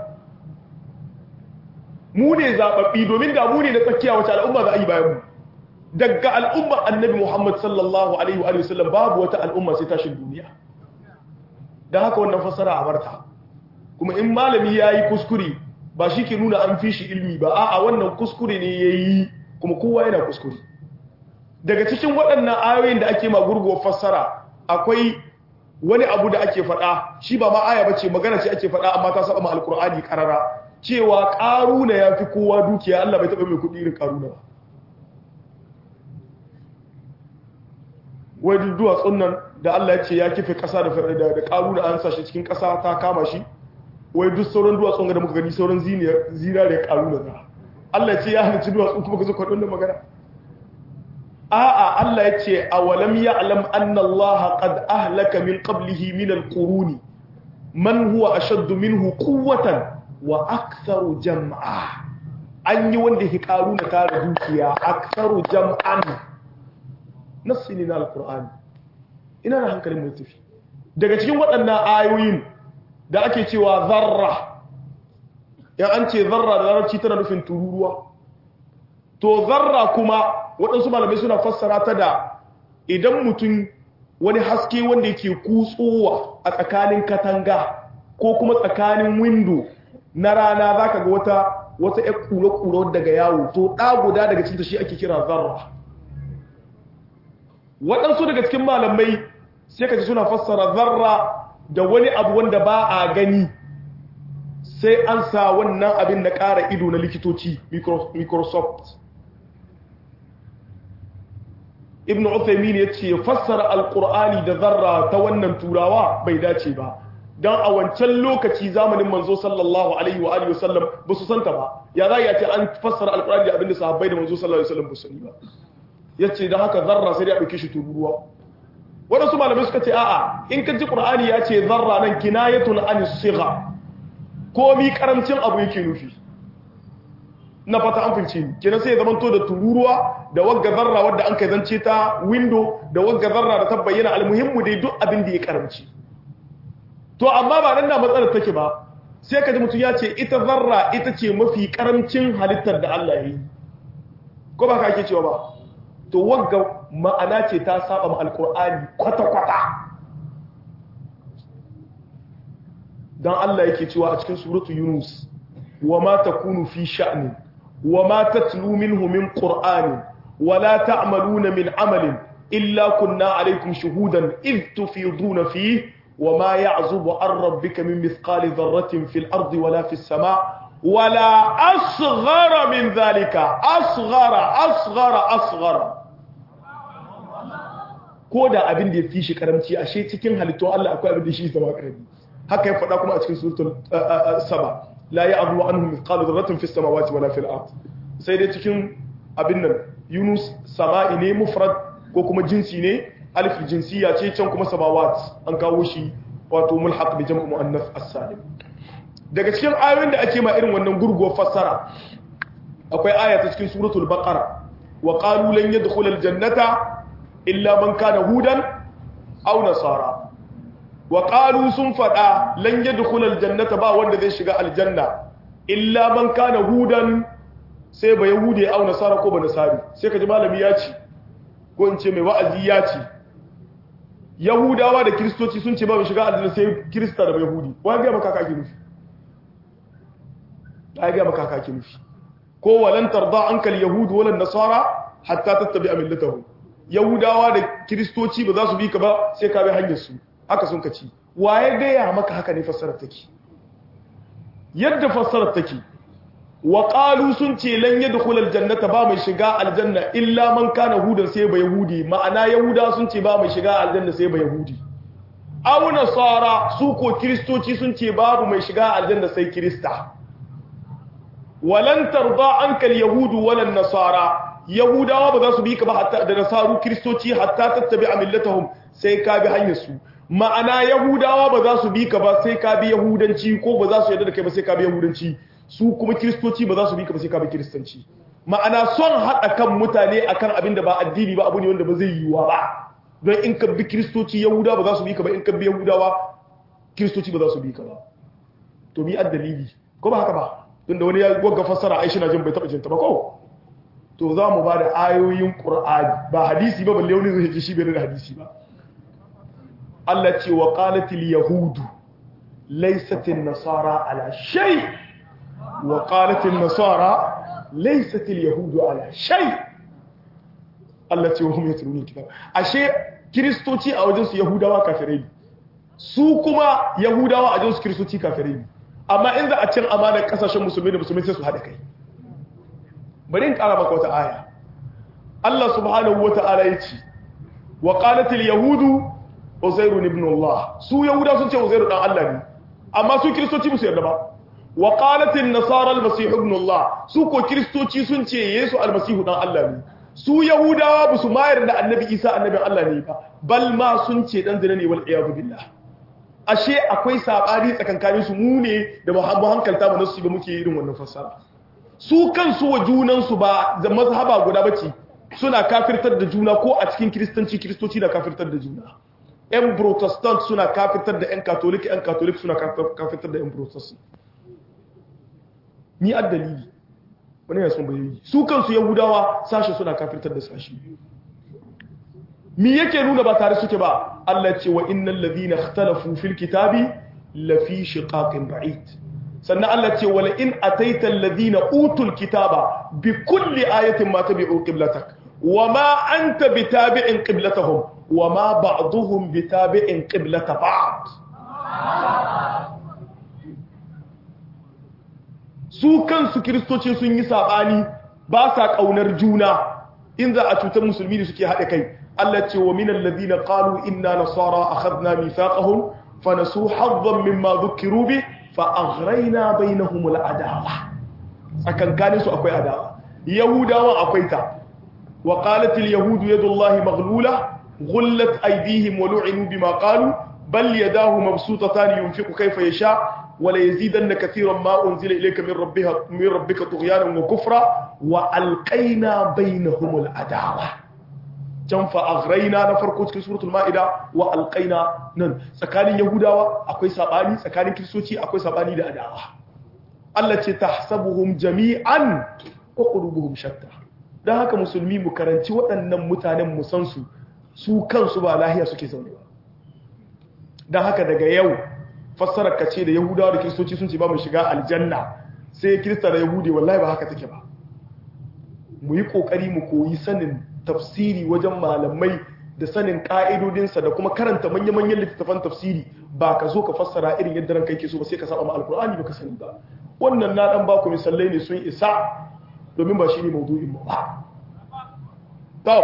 mu ne zaɓaɓɓi domin da mu ne na tsakiya wacce al'umma za a yi bayan mu daga al'ummar annabi muhammad sallallahu alaihi wa sallam babu wata al'umma sai tashin duniya don haka wannan fassara a barta kuma in malami ya yi kuskure ba shi ke nuna an fi shi ilmi ba a'a wannan kuskure ne ya yi kuma kowa yana kuskure daga cikin waɗannan ayoyin da ake magurguwar fassara akwai wani abu da ake faɗa shi ba ma aya ba ce magana ce ake faɗa amma ta saba ma alkur'ani karara cewa ƙaruna ya fi kowa dukiya Allah bai taɓa mai kuɗi irin ƙaruna ba wai duk duwatsun nan da Allah ya ce ya kife ƙasa da ƙaruna an sa shi cikin ƙasa ta kama shi wai duk sauran duwatsun da muka gani sauran zinare ƙaruna na Allah ya ce ya halicci duwatsun kuma ka zo kwaɗon da magana a'a Allah ya ce awalam ya'lam anna Allah qad ahlaka min qablihi min al-quruni man huwa ashaddu minhu quwwatan wa aktharu jam'a an yi wanda ke karu na tare dukiya aktharu jam'an nasini na al-qur'ani ina da hankalin mai tafi daga cikin waɗannan ayoyin da ake cewa zarra ya an ce zarra da larabci tana nufin tururuwa to zarra kuma waɗansu malamai suna fassara ta da idan mutum wani haske wanda yake kutsowa a tsakanin katanga ko kuma tsakanin windo na rana za ka ga wata wata ya kura-kura daga yawo to ɗa guda daga cinta shi ake kira zarra waɗansu daga cikin malamai sai ka ji suna fassara zarra da wani abu wanda ba a gani sai an sa wannan abin na ƙara ido na likitoci microsoft ibn Uthaymin ya ce fassara alqur'ani da zarra ta wannan turawa bai dace ba dan a wancan lokaci zamanin manzo sallallahu alaihi wa alihi wasallam ba su santa ba ya za ya ce an fassara alqur'ani da abinda sahabbai da manzo sallallahu alaihi wasallam ba su sani ba yace dan haka zarra sai ya dauke shi tururuwa wadansu malamai suka ce a'a in ka ji qur'ani ya ce zarra nan kinayatun an sigha komi karamcin abu yake nufi na fata an fince ni kenan sai ya zamanto da tururuwa da wagga zarra wadda an kai zance ta window da wagga zarra da ta bayyana almuhimmu dai duk abin da ya karamci to amma ba nan da matsalar take ba sai ka ji mutum ya ce ita zarra ita ce mafi karamcin halittar da Allah ya yi ko ba ka ake cewa ba to wagga ma'ana ce ta saba ma alkur'ani kwata-kwata dan Allah yake cewa a cikin suratu yunus wa ma takunu fi sha'nin وما تتلو منه من قرآن ولا تعملون من عمل إلا كنا عليكم شهودا إذ تفيضون فيه وما يعزب عن ربك من مثقال ذرة في الأرض ولا في السماء ولا أصغر من ذلك أصغر أصغر أصغر koda abin da ya fi shi karamci ashe cikin halittun Allah akwai abin da shi zama karami haka ya faɗa kuma a cikin suratul saba la ya'dhu anhu mithqalu dharratin fis samawati wala fil ard sai dai cikin abin nan Yunus sama'i ne mufrad ko kuma jinsi ne alif jinsiya ce can kuma samawat an kawo shi wato mulhaq bi jam'u muannas as-salim daga cikin ayoyin da ake ma irin wannan gurguwar fassara akwai aya ta cikin suratul baqara wa qalu lan yadkhul al-jannata illa man kana hudan aw nasara wa qalu sun fada lan yadkhul al-jannata ba wanda zai shiga aljanna illa man kana hudan sai ba yahudi aw nasara ko ba nasari sai kaji malami ya ce ko in ce mai wa'azi ya ce yahudawa da kiristoci sun ce ba mu shiga aljanna sai kirista da yahudi wani ga maka kake nufi ai ga maka kake nufi ko walan tarda anka al-yahud wala nasara hatta tattabi'a millatahum yahudawa da kiristoci ba za su bi ka ba sai ka bi hanyar su haka sun kaci waye ga ya maka haka ne fassarar take yadda fassarar take wa qalu sun ce lan yadkhul aljannata ba mai shiga aljanna illa man kana hudan sai ba yahudi ma'ana yahuda sun ce ba mai shiga aljanna sai ba yahudi aw nasara su ko kristoci sun ce babu mai shiga aljanna sai krista walan tarda anka alyahudu wala nasara yahudawa ba za su bi ka ba hatta da nasaru kristoci hatta tattabi'a millatahum sai ka bi hanyar su ma'ana yahudawa ba za su bi ka ba sai ka bi yahudanci ko ba za su yarda da kai ba sai ka bi yahudanci su kuma kristoci ba za su bi ka ba sai ka bi kristanci ma'ana son haɗa kan mutane akan abin da ba addini ba abu ne wanda ba zai yiwuwa ba don in ka bi kristoci yahudawa ba za su bi ka ba in ka bi yahudawa kristoci ba za su bi ka ba to mi addalili ko ba haka ba tunda wani ya gwagga fassara aishi na jin bai taɓa jinta ba ko to za mu ba da ayoyin ƙur'ani ba hadisi ba balle wani zai ji shi bai da hadisi ba Allah ce wa qalatil yahudu laysatin nasara ala shay wa qalatil nasara laysatil yahudu ala shay Allah ce wa hum yatluna kitab ashe kristoci a wajen su yahudawa kafirai ne su kuma yahudawa a wajen su kristoci kafirai ne amma in za a cin amanar kasashen musulmi da musulmi sai su haɗa kai bari in ƙara maka wata aya Allah subhanahu wa ta'ala ya ce wa qalatil yahudu uzairu ibn Allah su yahuda sun ce uzairu dan Allah ne amma su kristoci ba su yarda ba wa qalatil nasara al-masih ibn Allah su ko kristoci sun ce yesu al-masih dan Allah ne su yahudawa ba su mayar da annabi isa annabin Allah ne ba bal ma sun ce dan zina ne wal iyadu billah ashe akwai sabani tsakankanin su mu ne da mu hankalta mu nasu ba muke irin wannan fassara su kansu wa junansu ba da mazhaba guda bace suna kafirtar da juna ko a cikin kiristanci kiristoci na kafirtar da juna yan protestant suna kafirtar da yan katolik yan katolik suna kafirtar da yan protestant ni addalili wani yana son bayoyi su kansu yahudawa sashi suna kafirtar da sashi mi yake nuna ba tare suke ba Allah ce wa innal ladhina ikhtalafu fil kitabi lafi shiqaqin ba'id sannan Allah ce wala in ataita alladhina utul kitaba bi kulli ayatin ma tabi'u qiblatak wama anta bitabi'in qiblatahum wama ba'dhum bitabi'in qiblata ba'd su kansu kristoci sun yi sabani ba sa kaunar juna in za a cutar musulmi da suke haɗe kai Allah ce wa minal ladina qalu inna nasara akhadna mithaqahum fanasu haddan mimma dhukiru bi fa aghrayna bainahum al adawa akankanin su akwai adawa yahudawa akwai ta wa qalat al yahud yadullahi maghlula ghullat aydihim wa lu'inu bima qalu bal yadahu mabsutatan yunfiqu kayfa yasha ولا يزيدن كثيرا ما أنزل إليك من ربها من ربك طغيانا وكفرا وألقينا بينهم العداوة can fa aghraina na farko cikin suratul maida wa alqaina nan tsakanin yahudawa akwai sabani tsakanin kristoci akwai sabani da adawa Allah ce tahsabuhum jami'an wa qulubuhum shatta dan haka musulmi mu karanci waɗannan mutanen mu san su su kansu ba lahiya suke zaune ba dan haka daga yau fassarar kace da yahudawa da kristoci sun ce ba mu shiga aljanna sai kirista da yahudi wallahi ba haka take ba mu yi kokari mu koyi sanin tafsiri wajen malamai da sanin ƙa'idodinsa da kuma karanta manya-manyan littattafan tafsiri ba ka zo ka fassara irin yadda ranka yake so ba sai ka saba ma alkur'ani ba ka sani ba wannan na dan baku misalai ne sun isa domin ba shi ne maudu'in mu ba to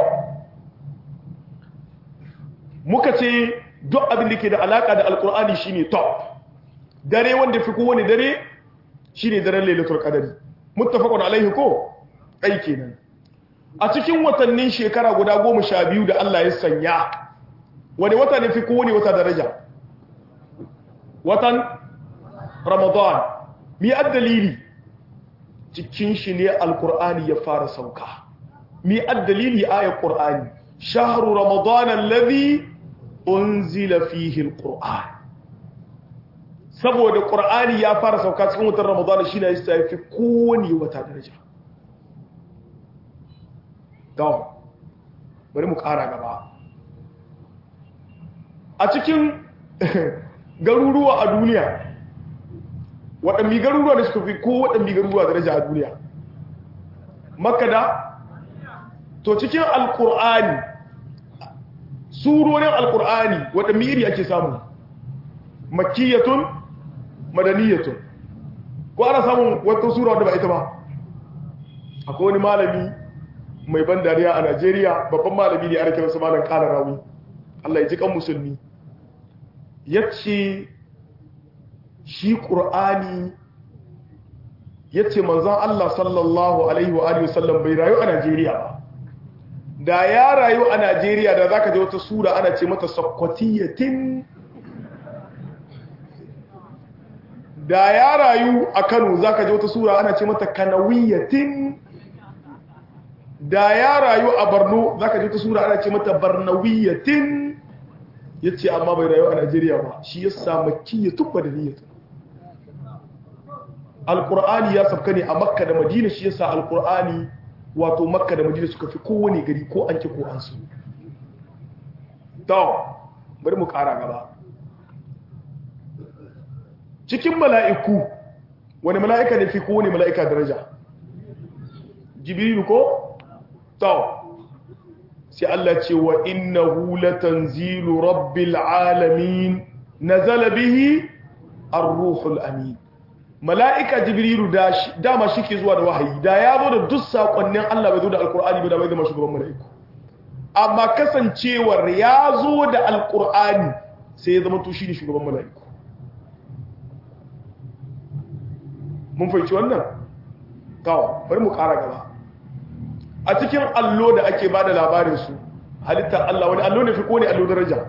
muka ce duk abin da ke da alaka da alkur'ani shine top dare wanda fi kowane dare shine daren lailatul qadari muttafaqun alaihi ko ai kenan a cikin watannin shekara guda goma sha biyu da Allah ya sanya wani wata ne fi kowane wata daraja watan ramadan mi addalili cikin shi ne alkur'ani ya fara sauka mi addalili ayat qur'ani shahru ramadan alladhi unzila fihi alquran saboda qur'ani ya fara sauka cikin watan ramadan shi ne ya fi kowane wata daraja to bari mu ƙara gaba a cikin garuruwa a duniya waɗanne garuruwa da suka fi ko waɗanne garuruwa daraja a duniya makada to cikin alƙur'ani surorin alƙur'ani waɗanne iri ake samu makiyatun madaniyatun ko ana samun wata sura wadda ba ita ba akwai wani malami mai ban dariya a Najeriya babban malami ne ana kiransa malam Kala Rawi Allah ya ji kan musulmi yace shi Qur'ani yace manzon Allah sallallahu alaihi wa alihi wasallam bai rayu a Najeriya ba da ya rayu a Najeriya da zaka je wata sura ana ce mata sakwatiyatin da ya rayu a Kano zaka je wata sura ana ce mata kanawiyatin da ya rayu a Borno zaka je wata sura ana ce mata barnawiyatin yace amma bai rayu a Najeriya ba shi yasa makkiyatun badaniyatun alqur'ani ya sabka ne a Makka da Madina shi yasa alqur'ani wato Makka da Madina suka fi kowane gari ko an ki ko an su to bari mu kara gaba cikin mala'iku wani mala'ika ne fi kowane mala'ika daraja jibrilu ko to sai Allah ce wa innahu latanzilu rabbil alamin nazala bihi ar-ruhul amin mala'ika jibrilu da dama shike zuwa da wahayi da ya zo da duk sakonnin Allah bai zo da alqur'ani ba da bai zama shugaban mala'iku amma kasancewar ya zo da alqur'ani sai ya zama to shine shugaban mala'iku mun fahimci wannan kawo bari mu kara gaba a cikin allo da ake ba da labarinsu halittar Allah wani allo ne fi kone allo daraja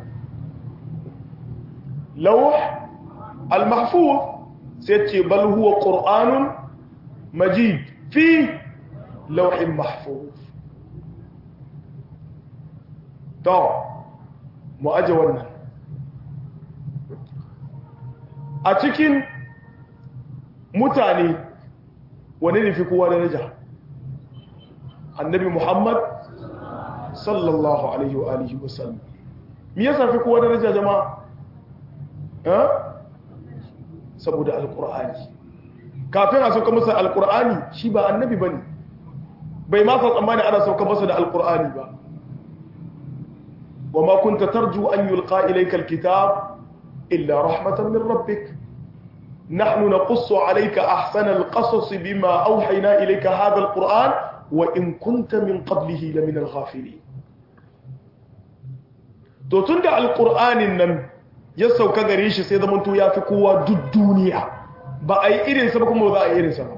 lauh al-mahfuz sai ce bal huwa qur'anun majid fi lauhin mahfuz to mu aje wannan a cikin mutane wani ne fi kowa daraja annabi muhammad sallallahu alaihi wa alihi wasallam me yasa fi kowa daraja jama'a eh saboda alqur'ani kafin a sauka masa alqur'ani shi ba annabi bane bai ma san tsammani ana sauka masa da alqur'ani ba وما كنت ترجو أن يلقى إليك الكتاب إلا رحمة من ربك نحن نقص عليك أحسن القصص بما أوحينا إليك هذا القرآن وإن كنت من قبله لمن الغافلين to tun da alƙur'anin nan ya sauka gare shi sai zamanto ya fi kowa duk duniya ba a yi irinsa ba kuma ba za a yi irinsa ba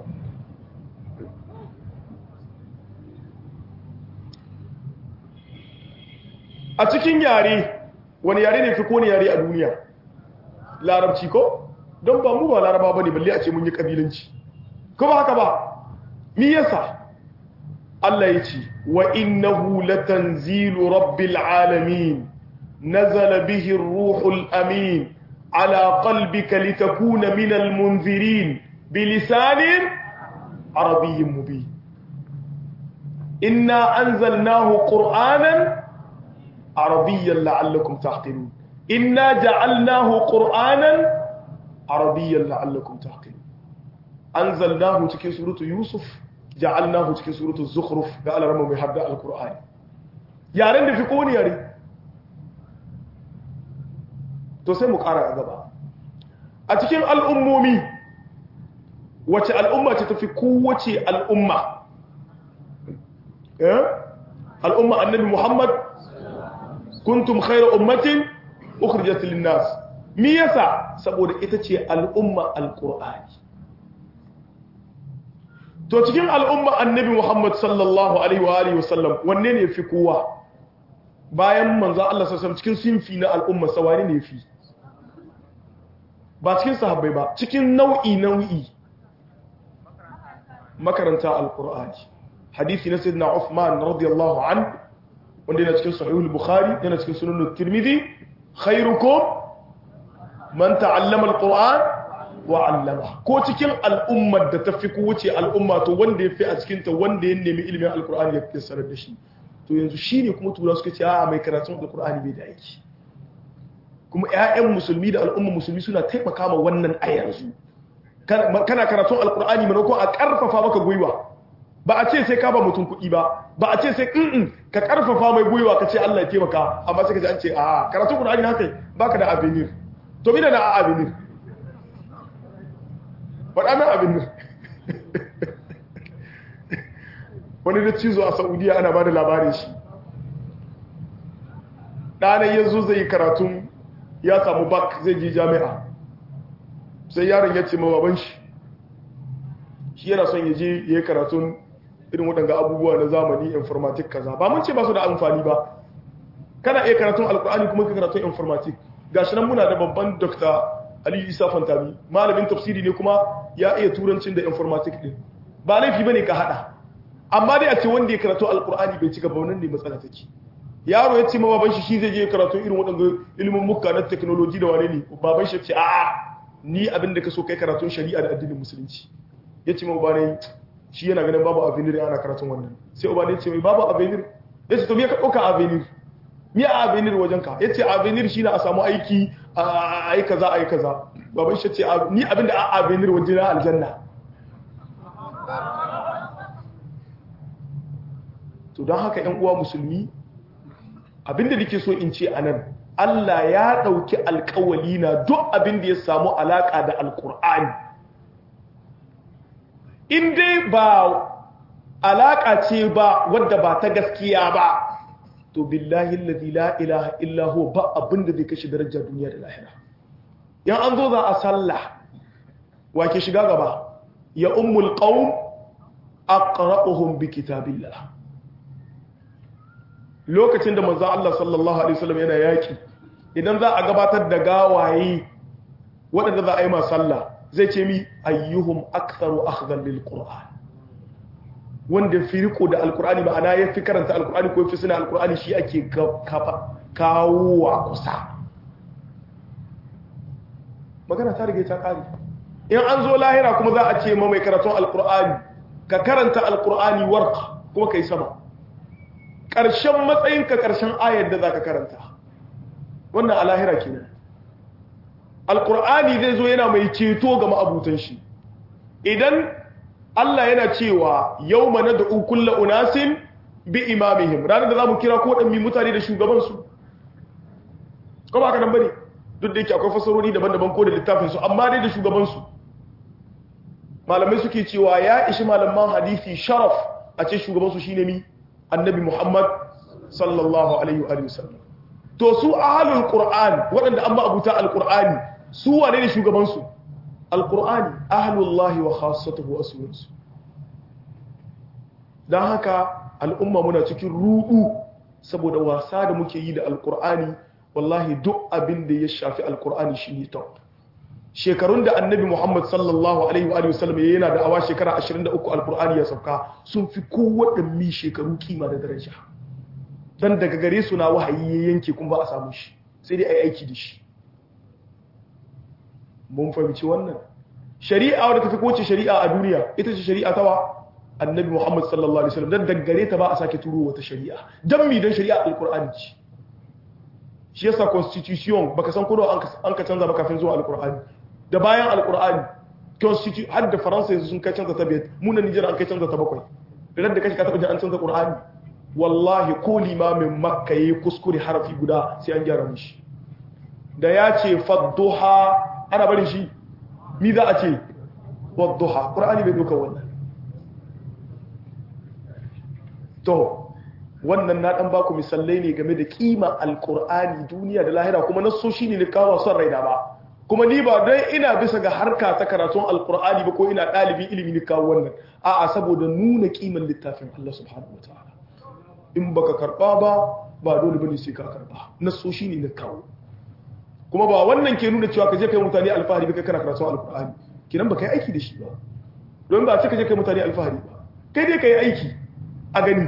a cikin yare wani yare ne fi kone yare a duniya larabci ko don ba mu ba laraba ba ne balle a ce mun yi ƙabilanci ko ba haka ba mi yasa Allah ya ce wa innahu latanzilu rabbil alamin nazala bihi ar-ruhul amin ala qalbika litakuna minal munzirin bilisanin arabiyyin mubin inna anzalnahu qur'anan arabiyyan la'allakum taqilun inna ja'alnahu qur'anan arabiyyan la'allakum taqilun anzalnahu cikin suratu yusuf ja'alnahu cikin suratu zukhruf ga alarama mai hadda alqur'ani yaren da fi koni yare to sai mu kara a gaba a cikin al'ummomi wace al'umma ce tafi kowace al'umma al'umma annabi muhammad kuntum khayra ummatin ukhrijat lin-nas me yasa saboda ita ce al'umma alqur'ani to cikin al'umma annabi Muhammad sallallahu alaihi wa alihi wasallam wanne ne fi kowa bayan manzo Allah sallallahu alaihi cikin sinfi na al'umma sawani ne fi ba cikin sahabbai ba cikin nau'i nau'i makaranta alqur'ani hadisi na sayyidina Uthman radiyallahu anhu wanda yana cikin sahihul bukhari yana cikin sunan tirmidhi khairukum man ta'allama alquran wa 'allama ko cikin al'ummar da tafi ku wuce al'umma to wanda yafi a cikin ta wanda ya nemi ilimin alqur'ani ya fassara da shi to yanzu shine kuma tura suka ce a mai karatun alqur'ani bai da aiki kuma ƴaƴan musulmi da al'umma musulmi suna taimaka ma wannan a yanzu kana karatun alqur'ani maimakon a karfafa maka gwiwa ba a ce sai ka ba mutum kuɗi ba ba a ce sai in ka karfafa mai gwiwa ka ce Allah ya taimaka amma sai ka ji an ce a karatun Qur'ani haka baka da avenir to mina da avenir faɗa min avenir wani da cizo a Saudiya ana ba da labarin shi ɗanan yanzu zai yi karatun ya samu bak zai je jami'a sai yaron ya ce ma baban shi shi yana son ya je ya yi karatun irin waɗanga abubuwa na zamani informatik kaza ba mun ce ba su da amfani ba kana iya karatun alkur'ani kuma ka karatun informatik gashi nan muna da babban dr aliyu isa fantami malamin tafsiri ne kuma ya iya turancin da informatik din ba laifi bane ka hada amma dai a ce wanda ya karatu alkur'ani bai cika ba wannan ne matsala take yaro ya ce ma baban shi shi zai je karatu irin waɗanda ilimin muka na technology da wane ne baban shi ya ce a'a ni abin da ka so kai karatun shari'a da addinin musulunci ya ce ma bane shi yana ganin babu avenir ana karatun wannan sai uba ne ce mai babu avenir ya ce to me ka ɗauka avenir me a avenir wajen ka ya ce avenir shi na a samu aiki a yi kaza a yi kaza baban shi ce ni abin da a avenir wajen na aljanna to don haka yan uwa musulmi abinda nake so in ce anan Allah ya ɗauki alkawali na duk abin da ya samu alaƙa da alƙur'ani in dai ba alaƙa ce ba wadda ba ta gaskiya ba to billahi alladhi la ilaha illa huwa ba abin da zai kashe darajar duniya da lahira yan an zo za a sallah wa ke shiga gaba ya ummul qaum aqra'uhum bi kitabillah lokacin da manzo Allah sallallahu alaihi wasallam yana yaki idan za a gabatar da gawaye waɗanda za a yi ma sallah zai ce mi ayyuhum aktharu akhdhan lil qur'an wanda fi riko da alqur'ani ma'ana ya fi karanta alqur'ani ko fi suna alqur'ani shi ake kafa kawo a kusa magana ta rige ta kare in an zo lahira kuma za a ce ma mai karatun alqur'ani ka karanta alqur'ani warqa kuma kai sama ƙarshen matsayinka ƙarshen ayar da za ka karanta wannan alahira kenan alƙur'ani zai zo yana mai ceto ga ma'abutan shi idan Allah yana cewa yau mana da ukulla unasin bi imamihim ranar da za mu kira ko ɗanmi mutane da shugabansu ko ba ka nan bane duk da yake akwai fasarori daban-daban ko da littafinsu amma dai da shugabansu malamai suke cewa ya ishi malaman hadisi sharaf a ce shugabansu shine mi annabi Muhammad sallallahu alaihi wa sallam to su ahlul qur'an waɗanda an abuta alqur'ani su wane ne shugaban su alqur'ani ahlullahi wa khassatuhu aswunsu dan haka al'umma muna cikin rudu saboda wasa da muke yi da alqur'ani wallahi duk abin da ya shafi alqur'ani shine top shekarun da annabi Muhammad sallallahu alaihi wa sallam yana da awa shekara 23 alqur'ani ya sauka sun fi kowaɗanne shekaru kima da daraja dan daga gare su na wahayi ya yanke kuma ba a samu shi sai dai ai aiki da shi mun fahimci wannan shari'a wadda tafi kowace shari'a a duniya ita ce shari'a tawa annabi Muhammad sallallahu alaihi wasallam dan daga gare ta ba a sake turo wata shari'a dan mi dan shari'a alqur'ani ce shi yasa constitution baka san kodo an ka canza ba kafin zuwa alqur'ani da bayan alkur'ani constitution har da faransa yanzu sun kai canza ta biyar munan nijar an kai canza ta bakwai idan da kashi ka taɓa jin an canza ƙur'ani wallahi ko limamin makka yi kuskure harafi guda sai an gyara mishi da ya ce fadduha ana barin shi mi za a ce wadduha ƙur'ani bai duka wannan to wannan na ɗan baku misalai ne game da kima alkur'ani duniya da lahira kuma naso shi ne kawo son raina ba kuma ni ba don ina bisa ga harka ta karatun alkur'ani ba ko ina ɗalibin ilimi ne kawo wannan a'a saboda nuna kiman littafin Allah subhanahu wataala in baka karba ba ba dole bane sai ka karba naso shi ne na kawo kuma ba wannan ke nuna cewa ka je kai mutane alfahari ba kai kana karatun alkur'ani kinan ba kai aiki da shi ba don ba ce ka je kai mutane alfahari ba kai dai kai aiki a gani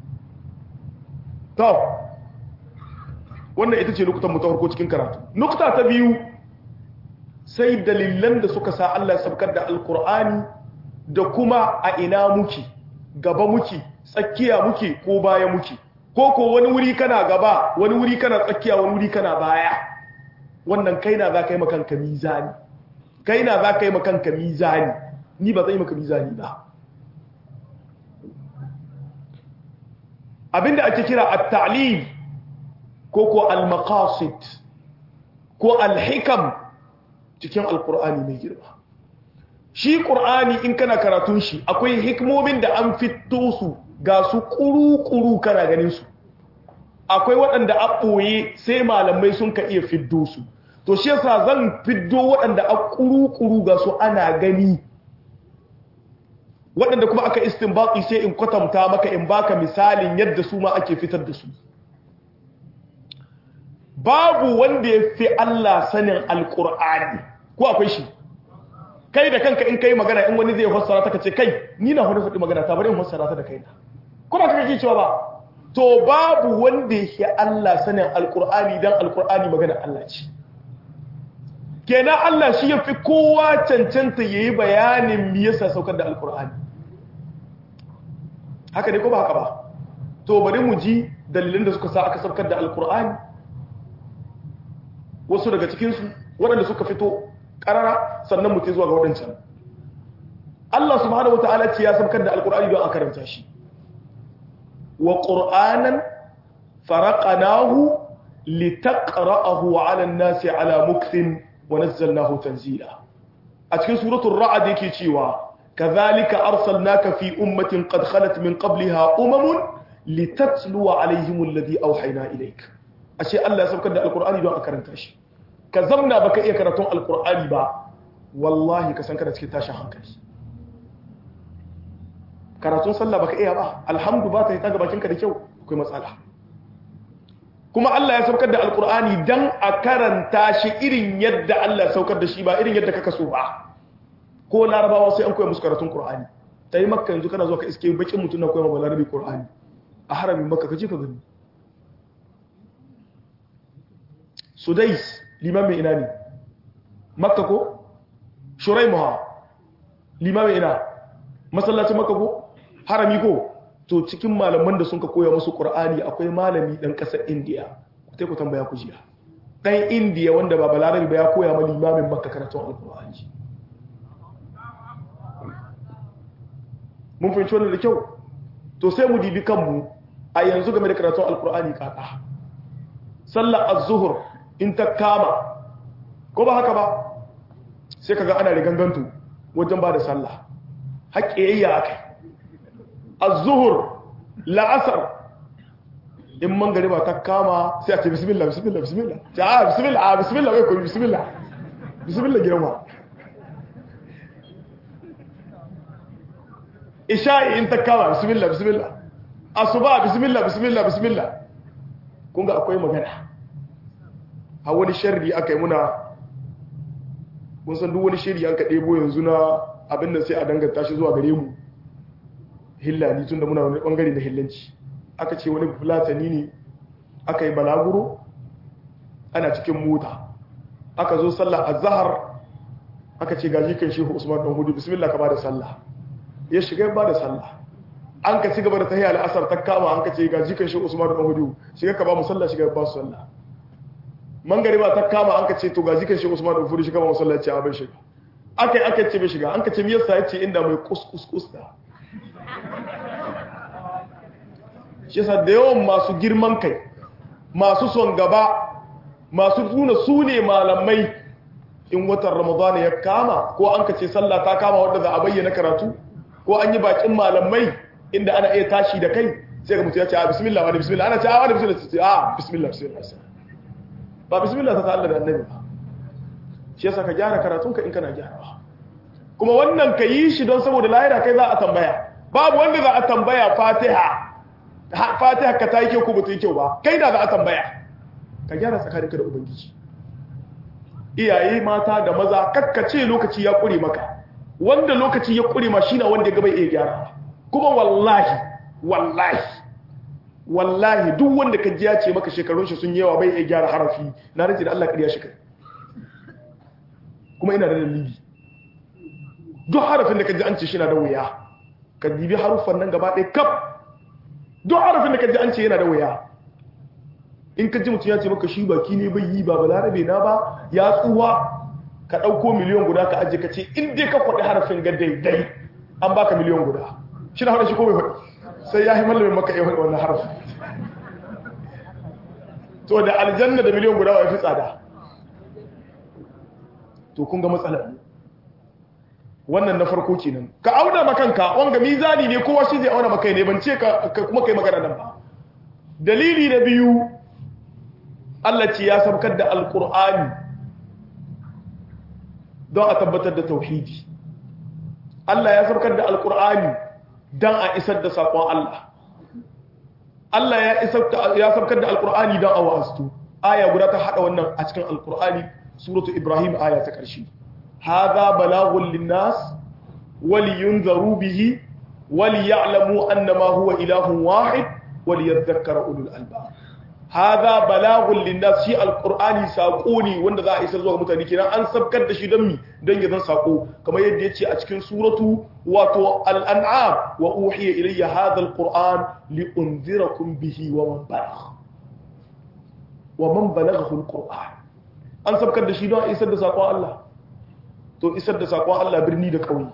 to wannan ita ce nukutan mu ta farko cikin karatu nukta ta biyu sai dalilan da suka sa Allah ya sabkar da alkur'ani da kuma a ina muke gaba muke tsakiya muke ko baya muke ko ko wani wuri kana gaba wani wuri kana tsakiya wani wuri kana baya wannan kai na za ka yi makanka mizani kai na za ka yi makanka mizani ni ba zai maka mizani ba abinda ake kira at-ta'lil ko ko al-maqasid ko al-hikam cikin alkur'ani mai girma shi ƙur'ani in kana karatun shi akwai hikmomin da an fito su ga su ƙuru-ƙuru kana ganin su akwai waɗanda a ɓoye sai malamai sun ka iya fiddo su to shi yasa zan fiddo waɗanda a ƙuru-ƙuru ga su ana gani waɗanda kuma aka istinbati sai in kwatanta maka in baka misalin yadda su ma ake fitar da su babu wanda ya fi Allah sanin alkur'ani ko akwai shi kai da kanka in kai magana in wani zai fassara ta kace kai ni na hudu faɗi magana ta bari in fassara ta da kaina kuma kaka ji cewa ba to babu wanda ya fi Allah sanin alkur'ani dan alkur'ani magana Allah ce kenan Allah shi ya fi kowa cancanta yayi bayanin me yasa saukar da alkur'ani haka ne ko ba haka ba to bari mu ji dalilin da suka sa aka saukar da alkur'ani wasu daga cikinsu waɗanda suka fito ƙarara sannan mutum zuwa ga waɗancan Allah subhanahu wa ta'ala ce ya saukar da alkur'ani don a karanta shi wa ƙur'anan faraƙanahu litaqra'ahu 'ala an-nasi 'ala mukthin wa nazzalnahu tanzila a cikin suratul ra'd yake cewa kadhalika arsalnaka fi ummatin qad khalat min qabliha umamun litatluwa 'alayhim alladhi awhayna ilayk ashe Allah ya saukar da alkur'ani don a karanta shi ka zamna baka iya karatun alkur'ani ba wallahi ka san kana cikin tashin hankali karatun sallah baka iya ba alhamdu ba ta yi taga bakinka da kyau akwai matsala kuma Allah ya saukar da alkur'ani dan a karanta shi irin yadda Allah ya saukar da shi ba irin yadda kaka so ba ko larabawa sai an koya musu karatun qur'ani tayi makka yanzu kana zo ka iske bakin mutum na koya ma balarabi qur'ani a haramin makka kaje ka gani sudais liman mai ina ne makka ko shuraimuha liman mai ina masallacin makka ko harami ko to cikin malaman da sun ka koya musu qur'ani akwai malami dan kasar indiya sai ku tambaya ku jiya dan indiya wanda ba balarabi ba ya koya ma limamin makka karatun alqur'ani mun fahimci wannan da kyau to sai mu dibi kanmu a yanzu game da karatun alqur'ani kaka sallar az-zuhr in ta kama ko ba haka ba sai kaga ana rigangantu wajen ba da sallah haƙƙiyayya akai az-zuhur la'asar in man gari ba ta kama sai a ce bismillah bismillah bismillah ta a bismillah a bismillah wai koyi bismillah bismillah girma isha'i in ta kama bismillah bismillah asuba bismillah bismillah bismillah kun ga akwai magana a wani sharri aka yi muna mun san duk wani shiri an ka ɗebo yanzu na abin da sai a danganta shi zuwa gare mu hillani tun da muna wani ɓangare da hillanci aka ce wani fulatani ne aka yi balaguro ana cikin mota aka zo sallah a zahar aka ce gaji kan shehu usman ɗan hudu bismillah ka ba da sallah ya shiga ba da sallah an ka ci gaba da tahiya al'asar ta kama an ka ce gaji kan shehu usman ɗan hudu shiga ka ba mu sallah shiga ba su sallah mangare ba ta kama an ka ce to ga zikin shi Usman da Furi shi kama masallaci a bai shiga akai aka ce bai shiga an ka ce me yasa yace inda mai kus kus kus da shi yasa da yawan masu girman kai masu son gaba masu nuna su ne malamai in watan Ramadan ya kama ko an ka ce sallah ta kama wanda za a bayyana karatu ko an yi bakin malamai inda ana iya tashi da kai sai ga mutum ya ce a bismillah wa bismillah ana ce a wa bismillah a bismillah bismillah ba bismillah ta Allah da annabi ba shi yasa ka gyara karatunka in kana gyarawa kuma wannan ka yi shi don saboda lahira kai za a tambaya babu wanda za a tambaya fatiha fatiha ka ta yi kyau ko ba ta yi kyau ba kai da za a tambaya ka gyara tsakaninka da ubangiji iyaye mata da maza kakkace lokaci ya kure maka wanda lokaci ya kure ma shine wanda gaba iya gyara kuma wallahi wallahi wallahi duk wanda ka ji ya ce maka shekarun shi sun yawa bai iya gyara harafi na rage da Allah ƙarya shi kai kuma ina da dalili duk harafin da ka ji an ce shi na da wuya ka dibi haruffan nan gaba ɗaya kaf duk harafin da ka ji an ce yana da wuya in ka ji mutum ya ce maka shi baki ne bai yi ba balarabe na ba ya tsuwa ka ɗauko miliyan guda ka ajiye ka ce in dai ka kwaɗi harafin ga daidai an baka miliyan guda shi na haɗa shi ko bai faɗi sai ya yi mallamin maka iya faɗi wannan harafin to da aljanna da miliyan guda wa fi tsada to kun ga matsalar wannan na farko kenan ka auna makanka wanga mizani ne kowa shi zai auna makai ne ban ce ka kuma kai magana nan ba dalili na biyu Allah ce ya sabkar da alkur'ani don a tabbatar da tauhidi Allah ya sabkar da alqur'ani dan a isar da sakon Allah Allah ya isar ya sabkar da alqur'ani dan a wa'astu aya guda ta hada wannan a cikin alqur'ani suratu ibrahim aya ta karshe hadha balaghun linnas waliyunzaru bihi وليعلموا أنما هو إله واحد وليذكر أولو الألباب هذا بلاغ للناس شيء القرآن ساقوني wanda za a isar zuwa mutane kenan an sabkar da shi don mi don ya zan sako kamar yadda yace a cikin suratu wato al-an'am wa uhiya ilayya hadha al-qur'an li unzirakum bihi wa man balagha wa man balaghahu al-qur'an an sabkar da shi don a isar da sakon Allah to isar da sakon Allah birni da kauye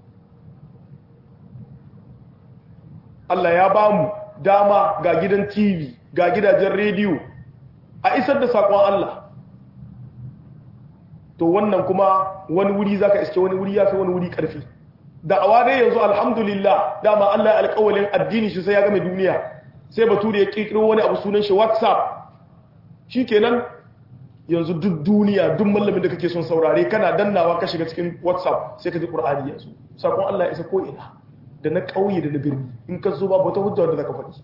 Allah ya ba mu dama ga gidan TV ga gidajen rediyo a isar da saƙon Allah to wannan kuma wani wuri zaka iske wani wuri yafi wani wuri ƙarfi da'awa dai yanzu alhamdulillah dama Allah ya alƙawalin addini shi sai ya game duniya sai bature ya kirkiro wani abu sunan shi WhatsApp shikenan yanzu duk duniya duk mallamin da kake son saurare kana dannawa ka shiga cikin WhatsApp sai ka ji Qur'ani yanzu saƙon Allah ya isa ko ina da na ƙauye da na birni in ka zo babu wata hujja wanda zaka faɗi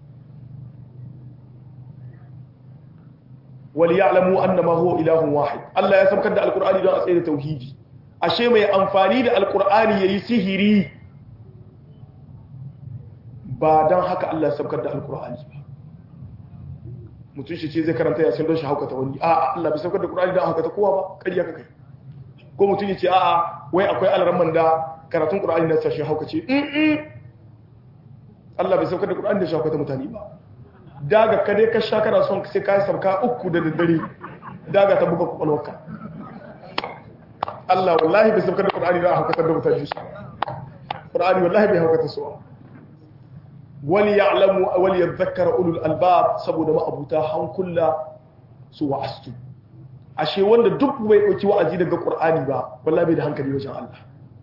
wal ya'lamu annama huwa ilahun wahid Allah ya sabkar da alqur'ani don a tsaye da tauhidi ashe mai amfani da alqur'ani yayi sihiri ba dan haka Allah ya sabkar da alqur'ani ba mutum shi ce zai karanta yasin don shi haukata wani a'a Allah bai sabkar da alqur'ani don haukata kowa ba ƙarya ka kai ko mutum ya ce a'a wai akwai alramman da karatun ƙura'ani na sashen hauka ce Allah bai saukar da ƙura'ani da shakwata mutane ba daga ka dai ka sha kana son sai ka yi sauka uku da daddare daga ta buga kwakwalwarka Allah wallahi bai saukar da ƙura'ani da haukatar da mutane su ƙura'ani wallahi bai haukata su wani ya alamu wani ya zakara ulul albab saboda ma'abuta hankula su wa'astu ashe wanda duk bai ɗauki wa'azi daga ƙur'ani ba wallahi bai da hankali wajen Allah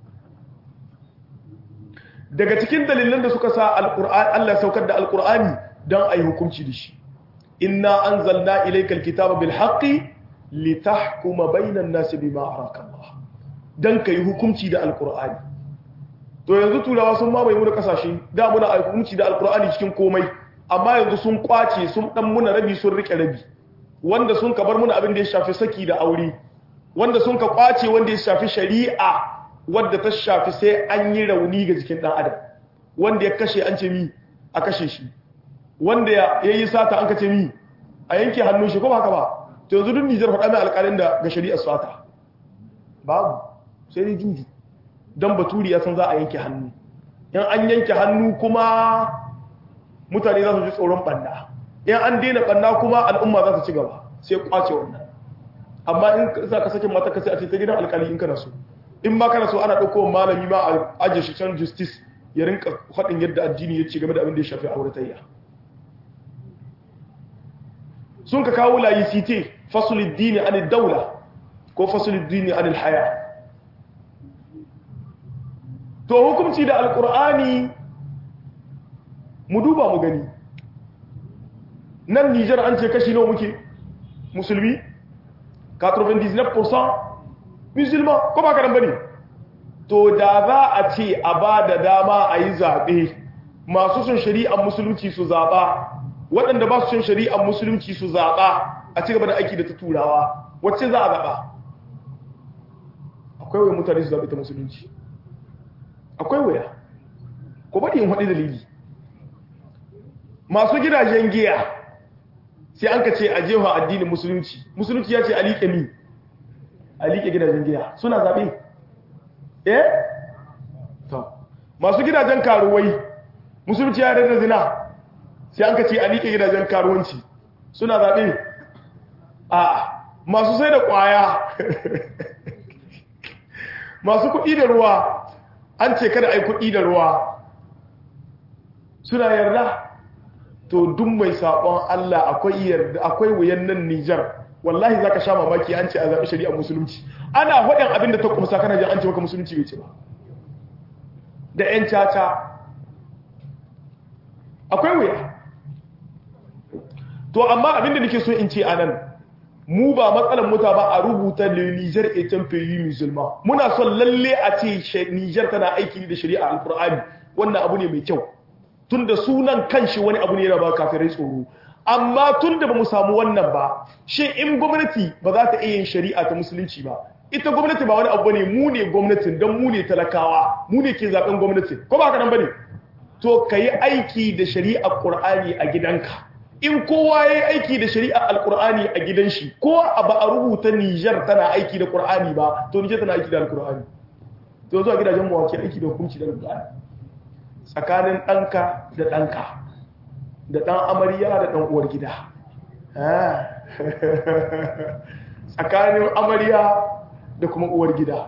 daga cikin dalilan da suka sa Allah saukar da alkur'ani don a yi hukunci da shi inna an zalna ilaikal kitaba bil haqqi litahkuma bainan nasi bima araka Allah dan ka yi hukunci da alkur'ani to yanzu turawa sun mamaye mu da kasashe da muna a hukunci da alkur'ani cikin komai amma yanzu sun kwace sun dan muna rabi sun rike rabi wanda sun ka bar muna abin da ya shafi saki da aure wanda sun ka kwace wanda ya shafi shari'a wadda ta shafi sai an yi rauni ga jikin ɗan adam wanda ya kashe an ce mi a kashe shi wanda ya yi sata an kace mi a yanke hannun shi ko ba haka ba to yanzu duk nijar faɗa mai alƙalin da ga shari'ar sata babu sai dai juju don baturi ya san za a yanke hannu in an yanke hannu kuma mutane za su ji tsoron ɓanna in an daina ɓanna kuma al'umma za su ci gaba sai kwace wannan amma in za ka sakin mata ka sai a ce ta gidan alƙali in kana so in ma kana so ana ɗauko malami ma a ajiye shi can justice ya rinka faɗin yadda addini ya ce game da abin da ya shafi auratayya sun ka kawo layi site fasulid dini anil daula ko fasulid dini anil haya to hukumci da alkur'ani mu duba mu gani nan nijar an ce kashi nawa muke musulmi 99% musulman ko ba karan bane to da za a ce a ba da dama a yi zaɓe masu sun shari'ar musulunci su zaɓa waɗanda ba su sun shari'ar musulunci su zaɓa a ci gaba da aiki da ta turawa wacce za a zaɓa akwai waya mutane su zaɓe ta musulunci akwai waya ko baɗi yin haɗe dalili masu gidajen giya sai an ka ce a jefa addinin musulunci musulunci ya ce a liƙe mi a liƙe gidajen giya suna zaɓe eh to masu gidajen karuwai musulunci ya da zina sai an ka ce a liƙe gidajen karuwanci suna zaɓe a masu sai da ƙwaya masu kuɗi da ruwa an ce kada a yi kuɗi da ruwa suna yarda to duk mai saɓon Allah akwai yarda akwai wuyan nan Nijar wallahi zaka sha mamaki an ce a zaɓi shari'ar musulunci ana faɗin abin da ta kumsa kana jin an ce maka musulunci bai ce ba da ƴan caca akwai wuya to amma abin da nake so in ce anan mu ba matsalar muta ba a rubuta le Niger est un pays musulman muna son lalle a ce Niger tana aiki da shari'a alqur'ani wannan abu ne mai kyau tunda sunan kanshi wani abu ne yana ba kafirai tsoro amma tunda ba mu samu wannan ba shi in gwamnati ba za ta iya yin shari'a ta musulunci ba ita gwamnati ba wani abu ne mu ne gwamnatin don mu ne talakawa mu ne ke zaben gwamnati ko ba ka nan bane to ka yi aiki da shari'ar qur'ani a gidanka in kowa ya yi aiki da shari'ar alqur'ani a gidan shi ko ba a rubuta Niger tana aiki da qur'ani ba to Niger tana aiki da alqur'ani to yanzu a gidajen mu wake aiki da hukunci da alqur'ani tsakanin ɗanka da ɗanka da ɗan amarya da ɗan uwar gida tsakanin amarya da kuma uwar gida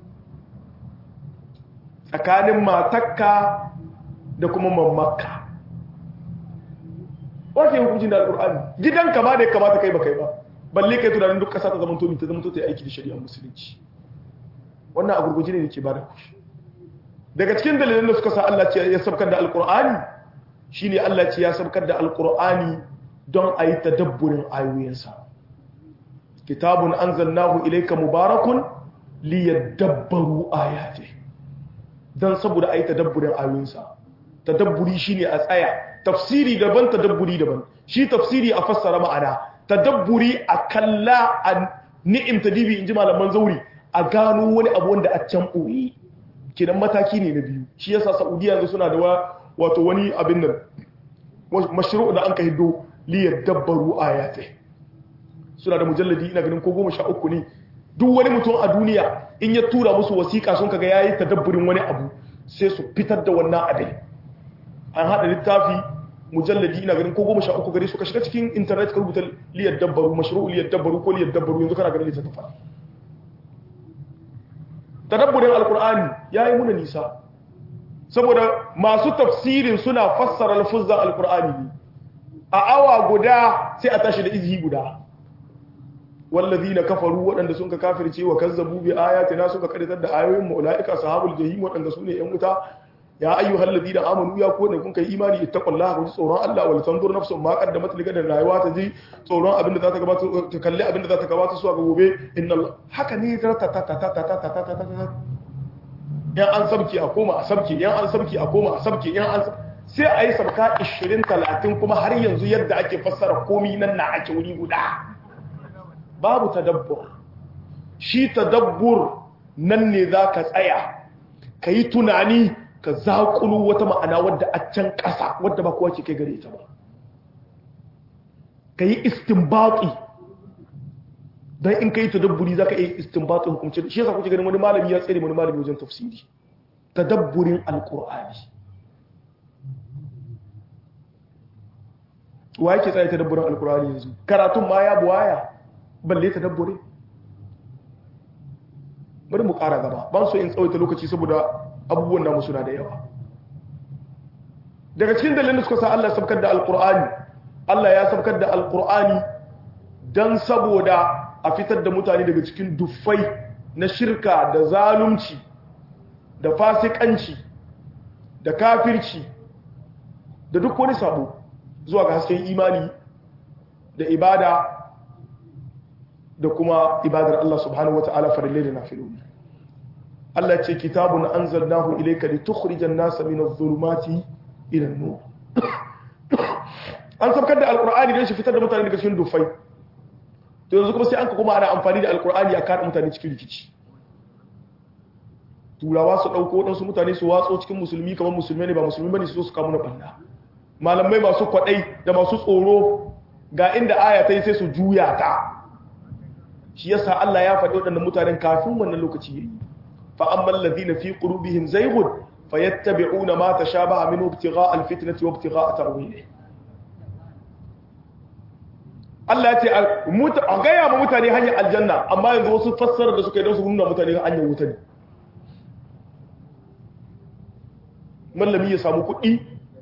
tsakanin matakka da kuma mammakka wace hukuncin da al'ur'ani gidanka ma da ya kamata kai ba kai ba balle kai tunanin duk ƙasa ta zama tomi ta zama ta yi aiki da shari'ar musulunci wannan a gurguji ne da ke ba da kushi daga cikin dalilin da suka sa Allah ce ya sabkar da alkur'ani shine Allah ce ya sabkar da alkur'ani don a yi tadabburin ayoyinsa kitabun anzalnahu ilayka mubarakun liyadabbaru ayati dan saboda a yi tadabburin ayoyinsa tadabburi shine a tsaya tafsiri daban tadabburi daban shi tafsiri a fassara ma'ana tadabburi a kalla a ni'im tadibi inji malaman zauri a gano wani abu wanda a can ɓoye kenan mataki ne na biyu shi yasa saudiya yanzu suna da wato wani abin nan mashru da an ka hiddo liyar dabbaru ayate suna da mujalladi ina ganin ko goma sha uku ne duk wani mutum a duniya in ya tura musu wasiƙa sun kaga yayi tadabburin wani abu sai su fitar da wannan abin an haɗa littafi mujalladi ina ganin ko goma sha uku gare su ka shiga cikin intanet ka rubuta liyar dabbaru mashru liyar dabbaru ko liyar dabbaru yanzu kana ganin littattafa tadabburin alkur'ani ya yi muna nisa saboda masu tafsirin suna fassara lafuzan alkur'ani ne a awa guda sai a tashi da izhi guda wallazi na kafaru waɗanda sun ka kafirce wa kazzabu bi ayatina suka karitar da ayoyin mu ulaika sahabul jahim waɗanda su ne yan wuta ya ayyuhal ladina amanu ya ku ne kun kai imani ittaqullaha ku tsoron Allah wal tanzur nafsun ma qaddamat li gadan rayuwa ta ji tsoron abin da za ta gabata ta kalli abin da za ta gabata su ga gobe inna haka ne ta ta ta ta ta ta ta ta ta ta yan an sabki a koma a sabki yan an sabki a koma a sabki yan an sai a yi sabka 20 30 kuma har yanzu yadda ake fassara komi nan na ake wuri guda babu tadabbur shi tadabbur nan ne za ka tsaya ka yi tunani ka zaƙulu wata ma'ana wadda a can ƙasa wadda ba kowa ke kai gare ta ba ka yi istinbaƙi don in ka yi tadabburi za ka yi istinbaƙi hukumci shi yasa kuke ganin wani malami ya tsere wani malami wajen tafsiri tadabburin alƙur'ani wa yake tsaye tadabburin alƙur'ani yanzu karatun ma ya buwaya balle tadabburin bari mu ƙara gaba ban so in tsawaita lokaci saboda abubuwan namu suna da yawa daga cikin dalilin da suka sa Allah ya sabkar da alkur'ani Allah ya sabkar da alkur'ani dan saboda a fitar da mutane daga cikin duffai na shirka da zalunci da fasikanci da kafirci da duk wani sabo zuwa ga hasken imani da ibada da kuma ibadar Allah subhanahu wata'ala farillai da nafiloli Allah ce kitabun anzalnahu ilayka litukhrijan nasa min adh-dhulumati ila an-nur an sabkar da alqur'ani don shi fitar da mutane daga cikin dufai to yanzu kuma sai an kuma ana amfani da alqur'ani a kada mutane cikin rikici turawa su dauko wadansu mutane su watso cikin musulmi kamar musulmai ne ba musulmi bane su zo su kawo na banda malamai masu kwadai da masu tsoro ga inda aya ta yi sai su juya ta shi yasa Allah ya faɗi waɗannan mutanen kafin wannan lokaci yayi fa ammal ladina fi qulubihim zayghun fayattabi'una ma tashabaha minhu ibtigha'a alfitnati wa ibtigha'a ta'wilihi Allah ya ce a gaya ma mutane hanyar aljanna amma yanzu wasu fassara da suka yi don su nuna mutane hanyar wuta ne mallami ya samu kuɗi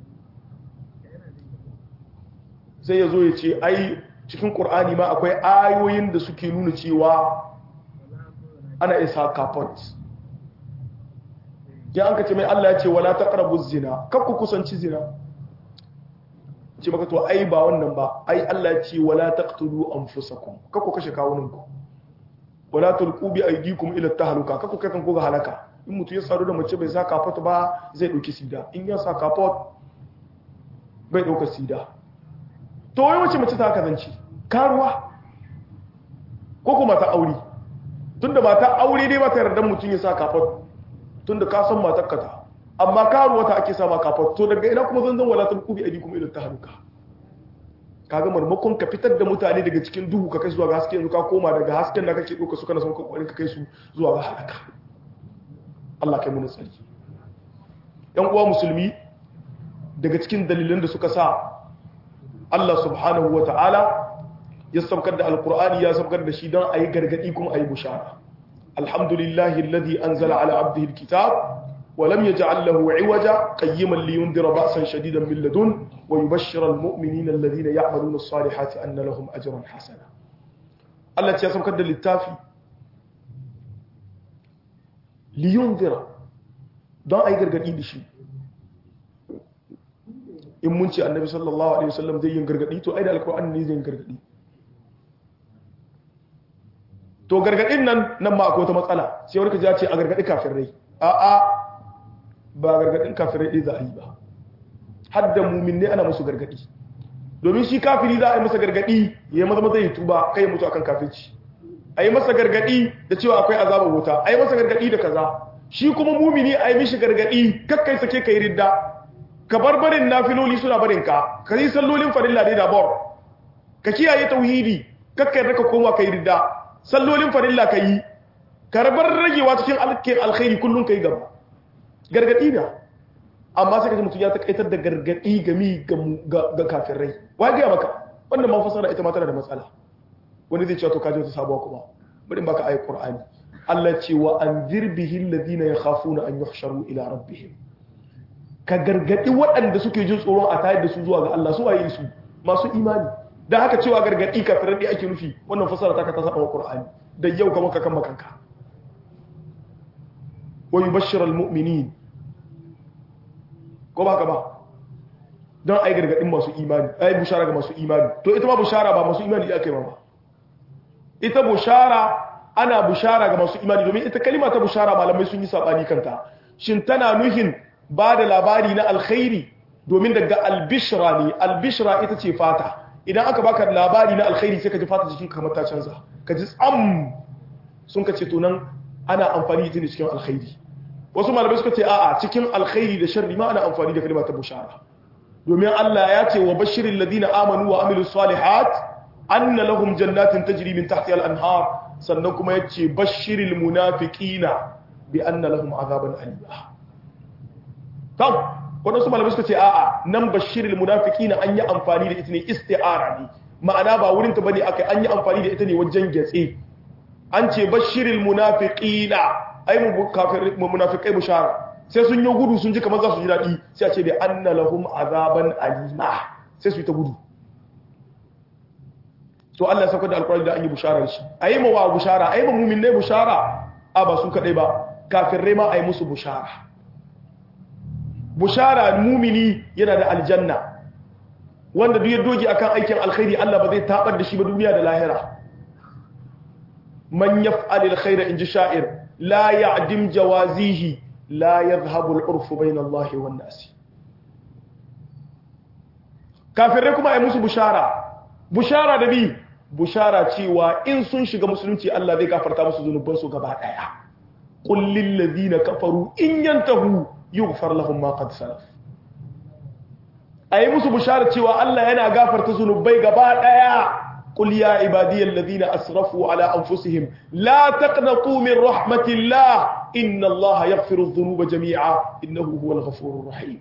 sai ya zo ya ce ai cikin ƙur'ani ma akwai ayoyin da suke nuna cewa ana isa kafot ya an kace mai Allah ya ce wala taqrabu zina kar ku kusanci zina ce maka to ai ba wannan ba ai Allah ya ce wala taqtulu anfusakum kako kashe kawunanku wala tulqu bi aydikum ila tahluka kako kai kan ko ga halaka in mutu ya sadu da mace bai sa kafot ba zai dauki sida in ya sa kafot bai dauka sida to wai wace mace ta kazanci karuwa ko kuma ta aure tunda mata aure dai ba ta yarda mutum ya sa kafot tunda ka san matar ka ta amma karuwa ta ake sama kafot to daga ina kuma zanzan wala tulqu bi aydikum ila tahluka kaga marmakon ka fitar da mutane daga cikin duhu ka kai zuwa ga haske yanzu ka koma daga hasken da kake doka su kana son kokarin ka kai su zuwa ga halaka Allah kai mu tsari yan uwa musulmi daga cikin dalilan da suka sa Allah subhanahu wata'ala ya saukar da alqur'ani ya saukar da shi don ayi gargadi kuma ayi bushara alhamdulillahi alladhi anzala ala abdihi alkitab ولم يجعل له عوجا قيما لينذر بأسا شديدا من لدن ويبشر المؤمنين الذين يعملون الصالحات أن لهم أجرا حسنا الله تياسم كد للتافي لينذر don a yi gargaɗi da shi in mun ce annabi sallallahu alaihi wasallam zai yin gargaɗi to ai da alkur'ani ne zai yin gargaɗi to gargaɗin nan nan ma akwai wata matsala sai wani ka ji ce a gargaɗi kafin rai a'a ba gargadin kafirai ɗaya za a yi ba har da mumin ne ana musu gargadi domin shi kafiri za a yi masa gargadi ya yi maza maza ya tuba kai ya mutu akan kafirci a yi masa gargadi da cewa akwai azabar wuta a yi masa gargadi da kaza shi kuma mumini a yi mishi gargadi kakkai sake kai ridda ka bar barin nafiloli suna barin ka ka yi sallolin farilla ne da bor ka kiyaye tauhidi kakkai raka koma kai ridda sallolin farilla ka yi ka bar ragewa cikin alkhairi kullum ka yi gaba gargadi na amma sai kaji mutum ya takaitar da gargadi gami ga kafirai wa ga maka wannan ma fasara ita ma tana da matsala wani zai cewa to kaje wata sabuwa kuma bari baka ayi qur'ani Allah ce wa anzir bihi alladhina yakhafuna an yuhsharu ila rabbihim ka gargadi waɗanda suke jin tsoron a tayar da su zuwa ga Allah su waye su masu imani dan haka cewa gargadi kafirai ake nufi wannan fasara ta ka ta saba qur'ani da yau kamar ka kan makanka wa yubashshir almu'minin ko ba ka ba don ai gargadin masu imani ai bushara ga masu imani to ita ma bushara ba masu imani ake ba ita bushara ana bushara ga masu imani domin ita kalima ta bushara malamai sun yi sabani kanta shin tana nuhin ba da labari na alkhairi domin daga albishra ne albishra ita ce fata idan aka baka labari na alkhairi sai ka ji fata cikin kamar ta canza ka ji tsam sun ka ce to nan ana amfani da ne cikin alkhairi wasu malamai suka ce a'a cikin alkhairi da sharri ma ana amfani da kalma ta bushara domin Allah ya ce wa bashirin ladina amanu wa amilu salihat anna lahum jannatin tajri min tahtiha al-anhar sannan kuma yace bashiril munafiqina bi anna lahum azaban alima tam wadansu malamai suka ce a'a nan bashiril munafiqina an yi amfani da ita ne isti'ara ne ma'ana ba wurin ta bane akai an yi amfani da ita ne wajen gatse an ce bashiril munafiqina ai mu kafir mu munafikai bushara sai sun yi gudu sun ji kamar za su ji dadi sai a ce bi anna lahum azaban alima sai su yi ta gudu to Allah ya saka da alƙur'ani da an yi bushara shi ayi ma wa bushara ayi ma mu'minai bushara a ba su kadai ba kafirai ma ayi musu bushara bushara mumini yana da aljanna wanda duk ya doge akan aikin alkhairi Allah ba zai tabar da shi ba duniya da lahira man yaf'alil khaira inji sha'ir la ya'dim jawazihi la yadhhabu al-urfu bayna Allah wan nas kafirai kuma ai musu bushara bushara da bi bushara cewa in sun shiga musulunci Allah zai gafarta musu zunuban su gaba daya qul lil ladina kafaru in yantahu yughfar lahum ma qad salaf ai musu bushara cewa Allah yana gafarta zunubai gaba daya قل يا عبادي الذين أسرفوا على أنفسهم لا تقنطوا من رحمة الله إن الله يغفر الذنوب جميعا إنه هو الغفور الرحيم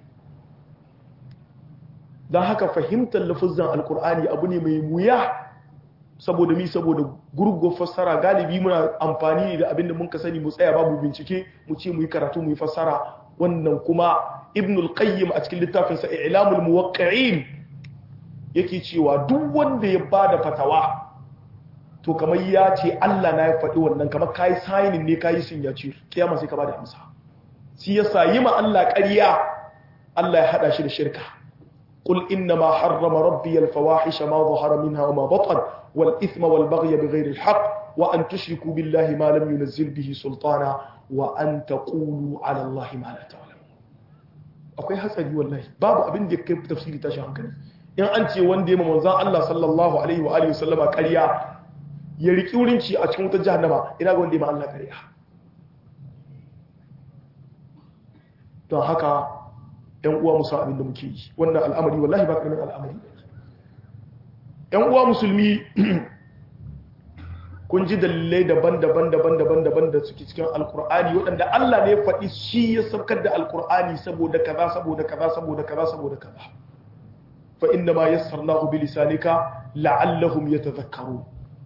da haka fahimtar lafazan alkur'ani abu ne mai wuya saboda mi saboda gurgur fassara galibi muna amfani da abinda mun ka sani mu tsaya babu bincike mu ce mu yi karatu mu yi fassara wannan kuma ibnul qayyim a cikin littafinsa i'lamul muwaqqi'in yake cewa duk wanda ya bada fatawa to kamar ya ce Allah na ya faɗi wannan kamar kai signing ne kai signature kiyama sai ka bada amsa shi yasa yi ma Allah ƙarya Allah ya hada shi da shirka قل إنما حرم ربي الفواحش ما ظهر منها وما بطن والإثم والبغي بغير الحق وأن تشركوا بالله ما لم ينزل به سلطانا وأن تقولوا على الله ما لا تعلمون akwai hatsari wallahi babu abin da kai tafsiri tashi hankali in an ce wanda ya manzon Allah sallallahu alaihi wa alihi wasallama ƙarya ya riki wurin ci a cikin wutar jahannama ina ga wanda ya ma Allah ƙarya don haka ‘yan uwa musa abin da muke yi wannan al'amari wallahi ba ƙarfin al'amari ‘yan uwa musulmi kun ji dalilai daban-daban daban-daban daban da suke cikin alkur'ani waɗanda Allah ne faɗi shi ya saukar da alkur'ani saboda kaza saboda kaza saboda kaza saboda kaza fa inna ma yassarnahu bi lisanika la'allahum yatadhakkarun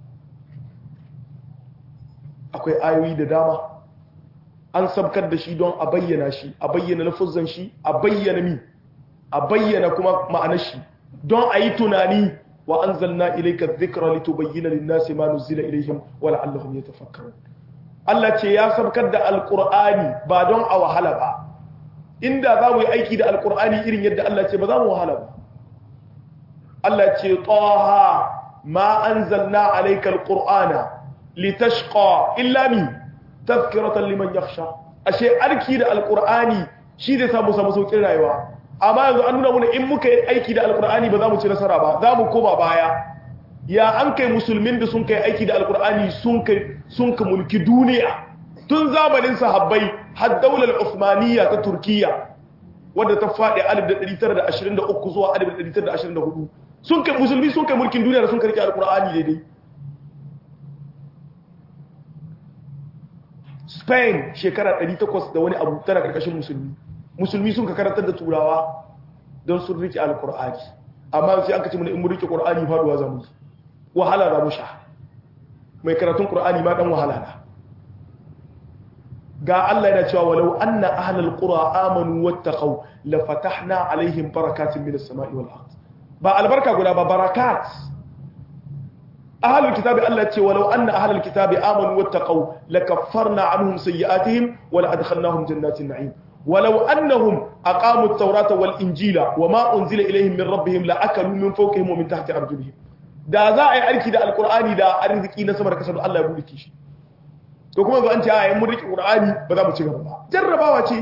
akwai ayoyi da dama an sabkar da shi don a bayyana shi a bayyana lafuzan shi a bayyana mi a bayyana kuma ma'anar shi don a yi tunani wa an zanna ilaika zikra litubayyana lin-nasi ma nuzila ilayhim wa la'allahum yatafakkarun Allah ce ya sabkar da alqur'ani ba don a wahala ba inda za mu yi aiki da alqur'ani irin yadda Allah ce ba za mu wahala ba Allah ce taha ma anzalna alayka alqur'ana litashqa illa mi tazkiratan liman yakhsha ashe arki da alqur'ani shi zai samu samu saukin rayuwa amma yanzu an nuna mana in muka yi aiki da alqur'ani ba za mu ci nasara ba za mu koma baya ya an kai musulmin da sun kai aiki da alqur'ani sun kai sun ka mulki duniya tun zamanin sahabbai har daular Uthmaniyya ta Turkiya wadda ta faɗi 1923 zuwa 1924 sun kai musulmi sun kai mulkin duniya da sun karki alqur'ani daidai spain shekara 800 da wani abu tana karkashin musulmi musulmi sun ka karantar da turawa don sun rike alkur'ani amma sai an kace mun in mun rike qur'ani faduwa zamu wahala za mu sha mai karatun qur'ani ma dan wahala na ga Allah yana cewa walau anna ahlal qura amanu wattaqau la fatahna alaihim barakatin minas sama'i wal ard ba albarka guda ba barakat ahlul kitabi Allah ce walau anna ahlul kitabi amanu wattaqau lakaffarna anhum sayyi'atihim wa la'adkhalnahum jannatin na'im walau annahum aqamu at-taurata wal injila wama unzila ilayhim min rabbihim la'akalu min fawqihim wa min tahti arjulihim da za a yi aiki da alqur'ani da arziki na sama da kasa Allah ya bude shi to kuma yanzu an ce ayi mun rike qur'ani ba za mu ci gaba ba jarrabawa ce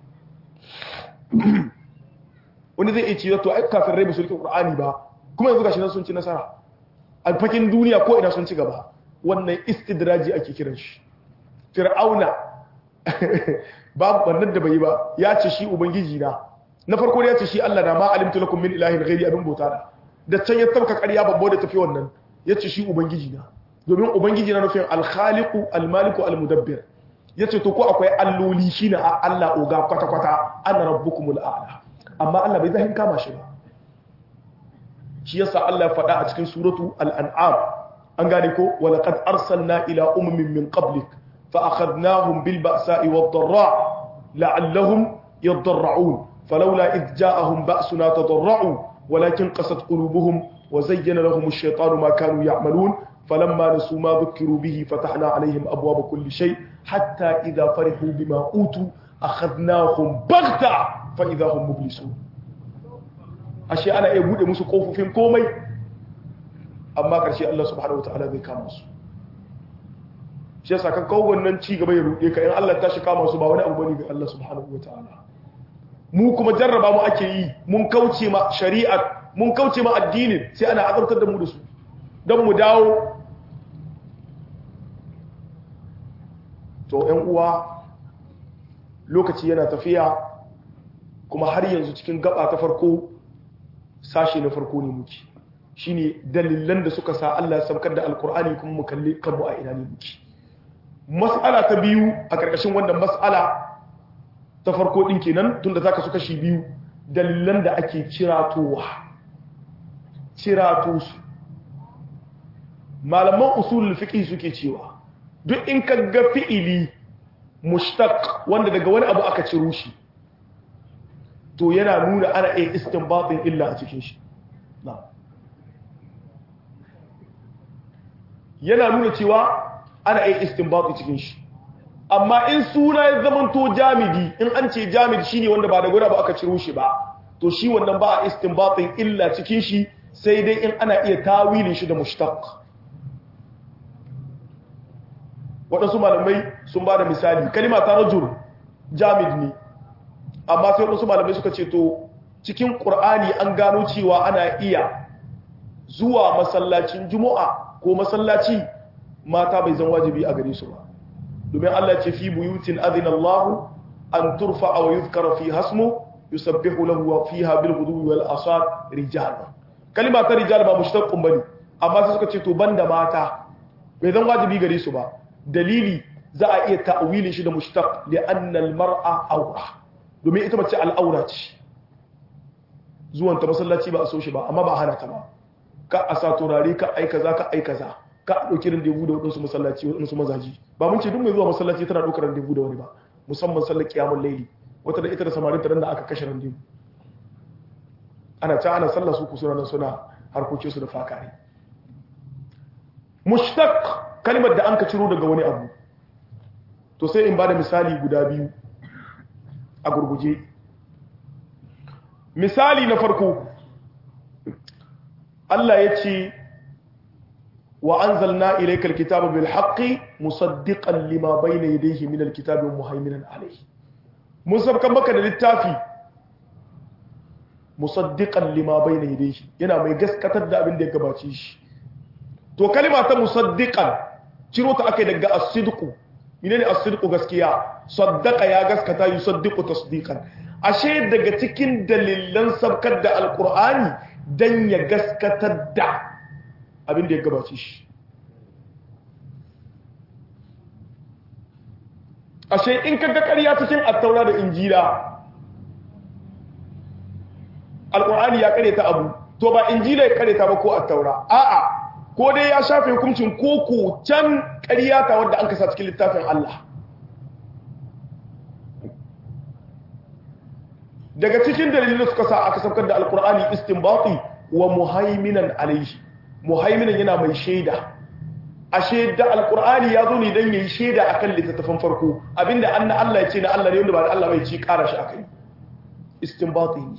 wani zai iya cewa to ai kafirai ba su rike qur'ani ba kuma yanzu gashi nan sun ci nasara a fakin duniya ko ina sun ci gaba wannan istidraji ake kiran shi fir'auna babu bannan da bai ba ya ce shi ubangiji na na farko ya ce shi Allah na ma alimtu lakum min ilahin ghairi abin bauta da da can ya tabka ƙarya babbo da tafi wannan ya ce shi ubangiji na domin ubangiji na nufin alkhaliqu almaliku almudabbir ya ce to ko akwai alloli shi na Allah oga kwata kwata ana rabbukumul a'la amma Allah bai zahin kama shi ba shi yasa Allah ya faɗa a cikin suratu al-an'am an gane ko wa laqad arsalna ila ummin min qablik fa akhadnahum bil ba'sa'i wad dharra la'allahum yadarra'un falawla id ja'ahum ba'suna tadarra'u walakin qasat qulubuhum wa zayyana lahum ash-shaytanu ma kanu ya'malun فلما نسوا ما ذكروا به فتحنا عليهم أبواب كل شيء حتى إذا فرحوا بما أوتوا أخذناهم بغتة فإذا هم مبلسون ashe ana iya bude musu kofofin komai amma karshe Allah subhanahu wataala zai kama su shi yasa kan kawo wannan ci gaba ya rude ka in Allah ta shi kama su ba wani abu bane ga Allah subhanahu wataala mu kuma jarraba mu ake yi mun kauce ma shari'a mun kauce ma addinin sai ana azabtar da mu da su don mu dawo to ƴan uwa lokaci yana tafiya kuma har yanzu cikin gaba ta farko sashe na farko ne muke shine dalilan da suka sa Allah ya saukar da alkur'ani kuma mu kalli kanmu a ina ne muke mas'ala ta biyu a karkashin wannan mas'ala ta farko din kenan tunda zaka su kashi biyu dalilan da ake ciratowa cirato su malaman usulul fiqh suke cewa duk in ka ga fi'ili mushtaq wanda daga wani abu aka ciro shi to yana nuna ana iya istinbatin illa a cikin shi yana nuna cewa ana iya istinbatin cikin shi amma in suna ya zamanto jamidi in an ce jamidi shine wanda ba da gwada ba aka ciro shi ba to shi wannan ba a istinbatin illa cikin shi sai dai in ana iya tawilin shi da mushtaq waɗansu malamai sun ba da misali kalima ta rajul jamid ne amma sai waɗansu malamai suka ce to cikin ƙur'ani an gano cewa ana iya zuwa masallacin juma'a ko masallaci mata bai zan wajibi a gare su ba domin Allah ce fi buyutin adina Allah an turfa wa yuzkara fi hasmu yusabbihu lahu wa fiha bil ghudwi wal asar rijal kalima ta rijal ba mushtaqqun bane amma sai suka ce to banda mata bai zan wajibi gare su ba dalili za a iya ta'wilin shi da mushtaq li anna al mar'a awra domin ita mace al'aura ce zuwan ta masallaci ba a so shi ba amma ba hana ta ba ka a sa turare ka ai kaza ka ai kaza ka a dauki randevu da wadansu masallaci wadansu mazaji ba mun ce duk mai zuwa masallaci tana daukar randevu da wani ba musamman sallar kiyamul laili wata da ita da samarin ta da aka kashe randevu ana ta ana sallar su kusura nan suna harkokin su da fakari mushtaq kalmar da an ka ciro daga wani abu to sai in bada misali guda biyu a gurguje misali na farko Allah ya ce wa anzalna ilayka alkitaba bil haqqi musaddiqan lima bayna yadayhi min alkitabi wa muhaiminan alayhi mun sabkan maka da littafi musaddiqan lima bayna yadayhi yana mai gaskatar da abin da ya gabace shi to kalima ta musaddiqan ciro ta akai daga as-sidqu menene as-sidqu gaskiya saddaqa ya gaskata yusaddiqu tasdiqan ashe daga cikin dalilan sabkar da alqur'ani dan ya gaskatar da abin da ya gabace shi ashe in kaga ƙarya cikin attaura da injila alqur'ani ya kareta abu to ba injila ya kareta ba ko attaura a'a ko dai ya shafe hukuncin koko can ƙarya ta wadda an kasa cikin littafin Allah daga cikin dalilin da suka sa aka saukar da alkur'ani istinbati wa muhaiminan alaihi muhaiminan yana mai shaida ashe da alkur'ani ya zo ne don yayi shaida akan littattafan farko abinda anna Allah ya ce na Allah ne wanda ba da Allah bai ci ƙara shi akai istinbati ne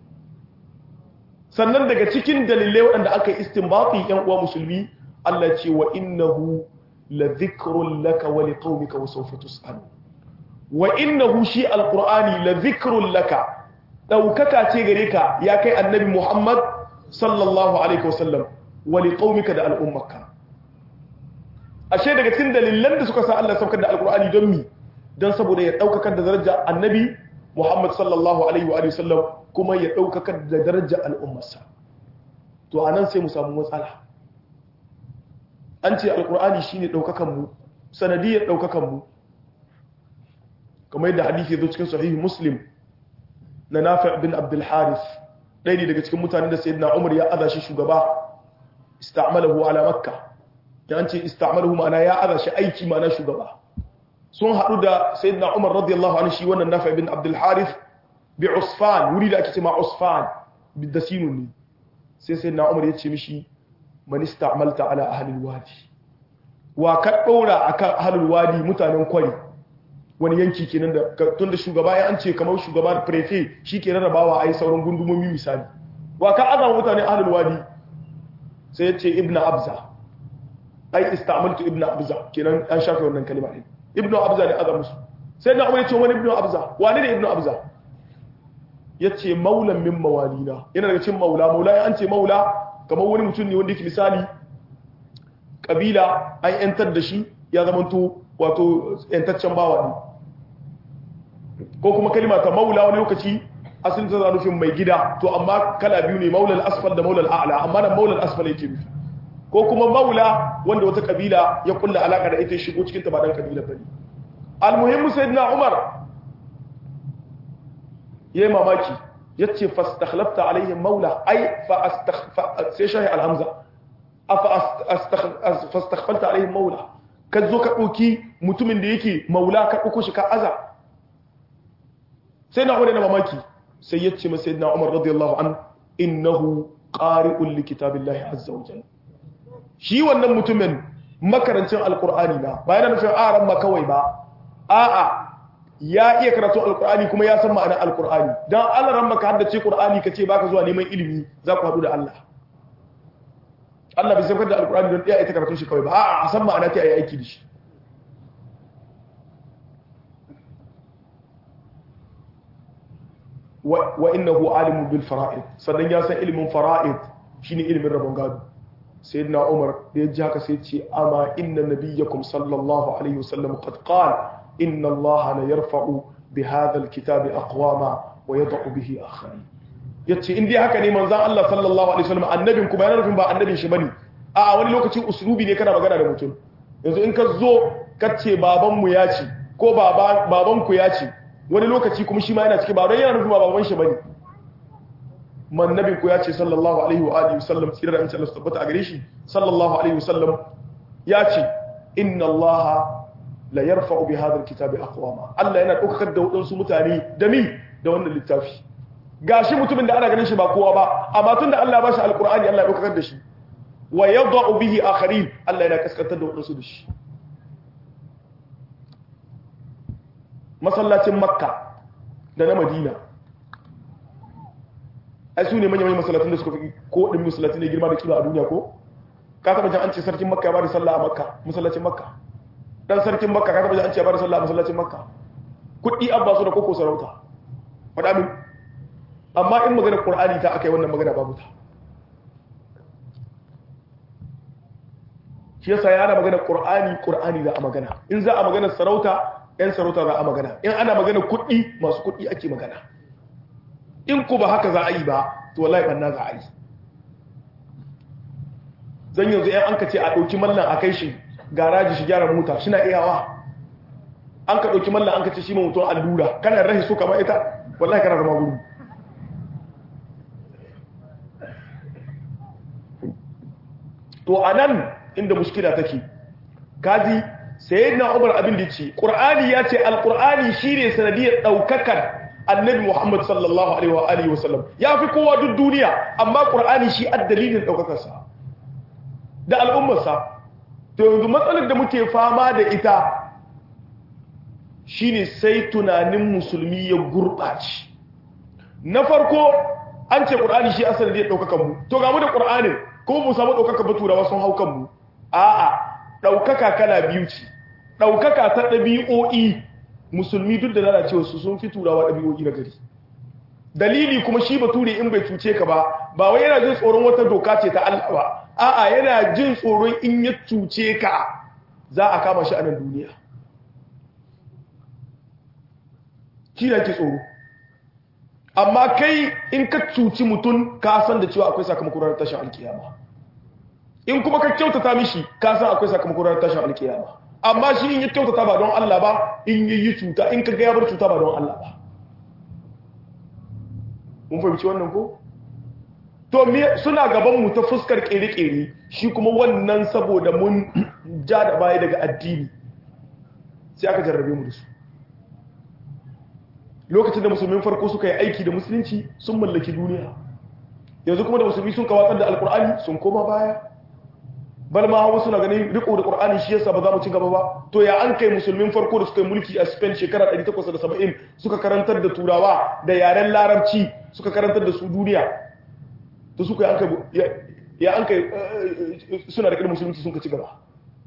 sannan daga cikin dalilai waɗanda aka yi istinbati yan uwa musulmi Allah ce wa innahu la dhikrun laka wa liqaumika wa sawfa tus'al wa innahu shi alqur'ani la dhikrun laka daukaka ce gare ka ya kai annabi Muhammad sallallahu alaihi wasallam wa liqaumika da al'ummaka ashe daga cikin dalilan da suka sa Allah saukar da alqur'ani don mi don saboda ya daukaka da daraja annabi Muhammad sallallahu alaihi wa sallam kuma ya ɗaukaka da darajar al'ummarsa to a nan sai mu samu matsala an ce alƙur'ani shi ne ɗaukakanmu sanadiyar ɗaukakanmu kamar yadda hadithi zo cikin sahihi muslim na nafi bin abdulharis ɗaya ne daga cikin mutane da sayyidina umar ya aza shi shugaba ista'malahu ala makka ya an ce ista'malahu ma'ana ya aza shi aiki ma'ana shugaba sun haɗu da sayyidina umar radiyallahu anhu shi wannan nafi bin abdulharis bi usfan wuri da ake ce ma usfan da sinun ne sai sai na umar ya ce mishi man ista'malta ala ahlil wadi wa ka daura akan ahlul wadi mutanen kwari wani yanki kenan da tun da shugaba ya an ce kamar shugaba da prefe shi ke rarrabawa a yi sauran gundumomi misali wa ka azama mutane ahlul wadi sai ya ce ibnu abza ai ista'maltu ibnu abza kenan an shafe wannan kalma ne ibnu abza ne azamu sai na umar ya ce wani ibnu abza wani ne ibnu abza ya ce maulan min mawalina yana daga cin maula maula ya an ce maula kamar wani mutum ne wanda yake misali kabila an yantar da shi ya zamanto wato yantaccen bawa ne ko kuma kalima ta maula wani lokaci asalin ta nufin mai gida to amma kala biyu ne maulal asfal da maulal a'la amma nan maulal asfal yake nufi ko kuma maula wanda wata kabila ya kulla alaka da ita shigo cikin ta ba dan kabila bane almuhimmu sayyidina umar yayi mamaki yace fastakhlafta alaihim maula ai fa astaghfa sai shahi alhamza afa fastaghfalta alaihim maula ka zo ka dauki mutumin da yake maula ka dauko shi ka aza sai na na mamaki sai yace masa sayyidina umar radiyallahu an innahu qari'un likitabillahi azza wa jalla shi wannan mutumin makarancin alqur'ani na ba yana nufin aran ma kawai ba a'a ya iya karatu alkur'ani kuma ya san ma'anar alkur'ani dan Allah ran maka haddace qur'ani kace baka zuwa neman ilimi za ku hadu da Allah Allah bai saukar da alkur'ani don iya ita karatun shi kawai ba a'a a san ma'ana ta yi aiki da shi wa innahu alimun bil fara'id sannan ya san ilimin fara'id shine ilimin rabon gado sayyidina Umar da ya ji haka sai ce amma inna nabiyyakum sallallahu alaihi wasallam qad qala inna Allah la yarfa'u bi hadha al-kitabi aqwama wa yad'u bihi akharin yace in dai haka ne manzon Allah sallallahu alaihi wasallam annabin kuma yana nufin ba annabin shi bane a wani lokaci uslubi ne kana magana da mutum yanzu in ka zo ka ce baban mu ya ce ko baba baban ku ya ce wani lokaci kuma shi ma yana cikin ba don yana nufin ba baban shi bane mannabin ku ya ce sallallahu alaihi wa alihi wasallam tsira da insha Allah tabbata a gare shi sallallahu alaihi wasallam ya ce inna Allah la yarfa'u bi hadha alkitabi aqwama Allah yana daukar da wadansu mutane da mi da wannan littafi gashi mutumin da ana ganin shi ba kowa ba amma tunda Allah ba shi alqur'ani Allah ya daukar da shi wa yad'u bihi akharin Allah yana kaskantar da wadansu da shi masallacin makka da na madina ai su ne manyan masallacin da suka fi ko ɗin masallacin ne girma da kima a duniya ko ka taɓa jan an ce sarkin makka ya ba da sallah a makka masallacin makka dan sarkin makka ka taɓa jan an ce ya ba da sallah a masallacin makka kuɗi an ba su da koko sarauta faɗa min amma in magana ƙur'ani ta aka yi wannan magana babu ta shi yasa ya ana magana ƙur'ani ƙur'ani za a magana in za a magana sarauta 'yan sarauta za a magana in ana magana kuɗi masu kuɗi ake magana in ku ba haka za a yi ba to wallahi banna za a yi zan yanzu yan an ka ce a ɗauki mallan a kai shi garaji shi gyara mota shi na iyawa an ka ɗauki mallan an ka ce shi mutum allura kana rahi so kama ita wallahi kana zama gudu to a nan inda mushkila take kaji sai na umar abin da ce ƙur'ani ya ce alƙur'ani shi ne sanadiyar ɗaukakar annabi muhammad sallallahu alaihi wa alihi wasallam ya fi kowa duk duniya amma ƙur'ani shi a dalilin ɗaukakarsa da al'ummarsa to yanzu matsalar da muke fama da ita shine sai tunanin musulmi ya gurɓaci na farko an ce ƙur'ani shi a sanadiyar ɗaukakan mu to ga mu da ƙur'anin ko mu samu ɗaukaka ba turawa sun hau kanmu a'a ɗaukaka kala biyu ce ɗaukaka ta ɗabi'o'i musulmi duk da lalacewa su sun fi turawa ɗabi'o'i na gari dalili kuma shi bature in bai cuce ka ba ba wai yana jin tsoron wata doka ce ta Allah ba a'a yana jin tsoron in ya cuce ka za a kama shi a nan duniya shi da ke tsoro amma kai in ka cuci mutum ka san da cewa akwai sakamakon ranar tashin alkiyama in kuma ka kyautata mishi ka san akwai sakamakon ranar tashin alkiyama amma shi in ya kyautata ba don Allah ba in yi yi cuta in ka ga ya bar cuta ba don Allah ba mun fahimci wannan ko to me suna gaban mu ta fuskar kere-kere shi kuma wannan saboda mun ja da baya daga addini sai aka jarrabe mu da su lokacin da musulmin farko suka yi aiki da musulunci sun mallaki duniya yanzu kuma da musulmi sun kawatsar da alkur'ani sun koma baya bal ma wasu na ganin riko da qur'ani shi yasa ba za mu ci gaba ba to ya an kai musulmin farko da suka yi mulki a Spain shekara 1870 suka karantar da turawa da yaren larabci suka karantar da su duniya to suka an kai ya an kai suna da musulunci sun ka ci gaba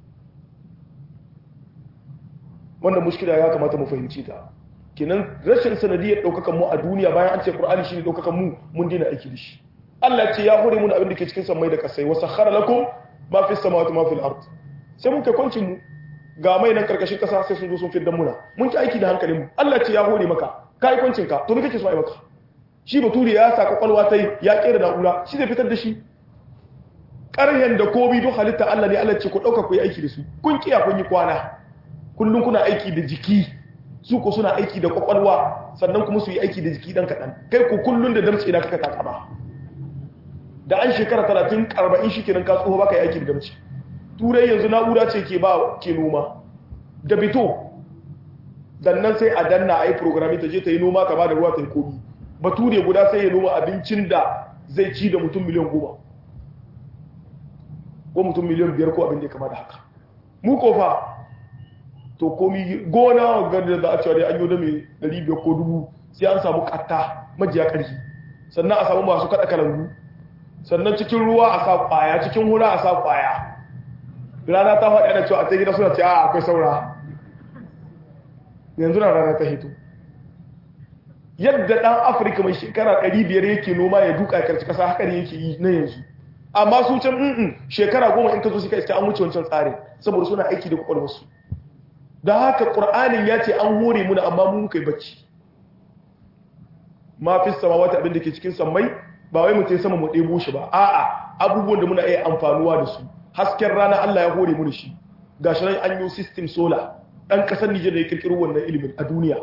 wannan mushkila ya kamata mu fahimci ta kenan rashin sanadiyar daukakan mu a duniya bayan an ce qur'ani shine daukakan mu mun dina aiki da shi Allah ce ya hore mu abin da ke cikin samai da kasai wa sakhara lakum ma fi samawati ma fil ard sai mun kai kwancin mu ga mai nan karkashin kasa sai sun zo sun fiddan muna mun ci aiki da hankalin mu Allah ce ya hore maka kai kwancin ka to me kake so ai maka shi bature ya saka kwalwa tai ya kera na'ura shi zai fitar da shi ƙarhen da komi duk halitta Allah ne Allah ce ku dauka ku yi aiki da su kun kiya kun yi kwana kullun kuna aiki da jiki su ko suna aiki da kwakwalwa sannan kuma su yi aiki da jiki dan kaɗan kai ku kullun da damce na kaka takama da an shekara talatin arba'in shi kenan ka tsoho baka yi aiki da damce turai yanzu na'ura ce ke ba ke noma da bito dannan sai a danna a yi programi ta je ta yi noma ka ba da ruwa ta yi komi bature guda sai ya noma abincin da zai ci da mutum miliyan goma ko mutum miliyan biyar ko abin da ya kama da haka mu kofa to komi gona ga da za a cewa dai an yi da mai 500 ko dubu sai an samu katta majiya ƙarfi sannan a samu masu kaɗa kalangu sannan cikin ruwa a sa ƙwaya cikin hura a sa ƙwaya rana ta faɗi ana cewa a ta gida suna ce a akwai saura yanzu na rana ta hito yadda ɗan afirka mai shekara 500 yake noma ya duka karci ƙasa haka ne yake yi na yanzu amma su can in shekara goma in ka zo suka iska an wuce wancan tsarin saboda suna aiki da kwakwalwarsu da haka ƙur'anin ya ce an hore muna amma mu muka yi bacci ma fi sama wata abin da ke cikin sammai ba wai mutum sama mu ɗebo shi ba a'a abubuwan da muna iya amfanuwa da su hasken rana Allah ya hore mu shi ga shi nan an yi system solar ɗan ƙasar Nijar da ya kirkiro wannan ilimin a duniya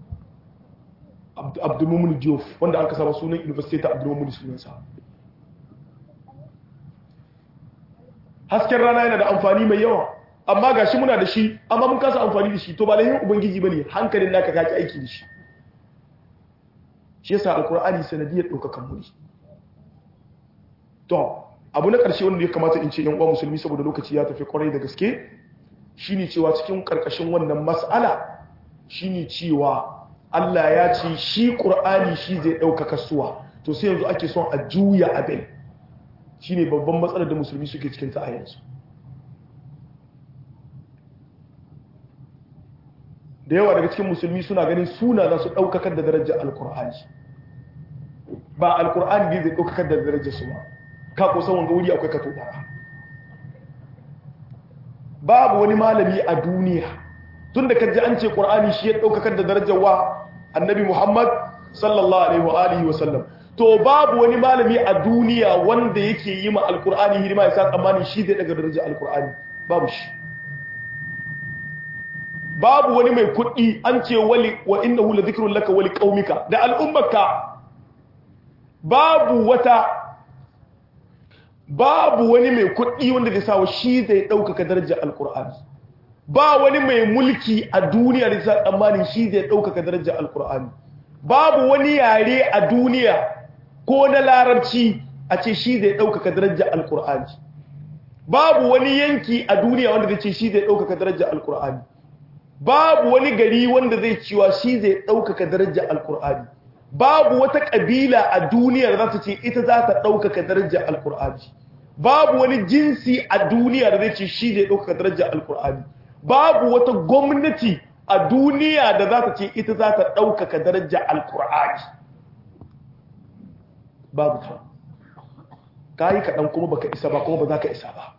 Abdulmumin Diouf wanda aka saba sunan University ta Abdulmumin sunansa hasken rana yana da amfani mai yawa amma ga shi muna da shi amma mun kasa amfani da shi to ba lahin ubangiji bane hankalin naka kaki aiki da shi shi yasa alkur'ani sanadiyar daukakan mu to abu na karshe wanda ya kamata in ce yan uwa musulmi saboda lokaci ya tafi kwarai da gaske shine cewa cikin karkashin wannan mas'ala shine cewa Allah ya ce shi qur'ani shi zai daukaka suwa to sai yanzu ake son a juya abin shine babban matsalar da musulmi suke cikin ta a yanzu da yawa daga cikin musulmi suna ganin suna za su ɗaukakar da darajar alkur'ani ba alkur'ani ne zai ɗaukakar da darajar su ba ka kusan wanga wuri akwai kato ɗara babu wani malami a duniya tun da kaji an ce ƙur'ani shi ya ɗaukakar da darajar wa annabi muhammad sallallahu alaihi wa alihi wa sallam to babu wani malami a duniya wanda yake yi ma alkur'ani hidima ya sa tsammanin shi zai daga darajar alkur'ani babu shi babu wani mai kuɗi an ce wali wa innahu la dhikrun laka wali qaumika da al'ummarka babu wata babu wani mai kuɗi wanda zai sawa shi zai ɗaukaka darajar alkur'ani ba wani mai mulki a duniya da sa tsammanin shi zai ɗaukaka darajar alkur'ani babu wani yare a duniya ko na larabci a ce shi zai ɗaukaka darajar alkur'ani babu wani yanki a duniya wanda zai ce shi zai ɗaukaka darajar alkur'ani babu wani gari wanda zai cewa shi zai ɗaukaka darajar alkur'ani babu wata ƙabila a duniya da za ta ce ita za ta ɗaukaka darajar alkur'ani babu wani jinsi a duniya da zai ce shi zai ɗaukaka darajar alkur'ani babu wata gwamnati a duniya da za ta ce ita za ta ɗaukaka darajar alkur'ani babu ta ka yi kaɗan kuma baka isa ba kuma ba za ka isa ba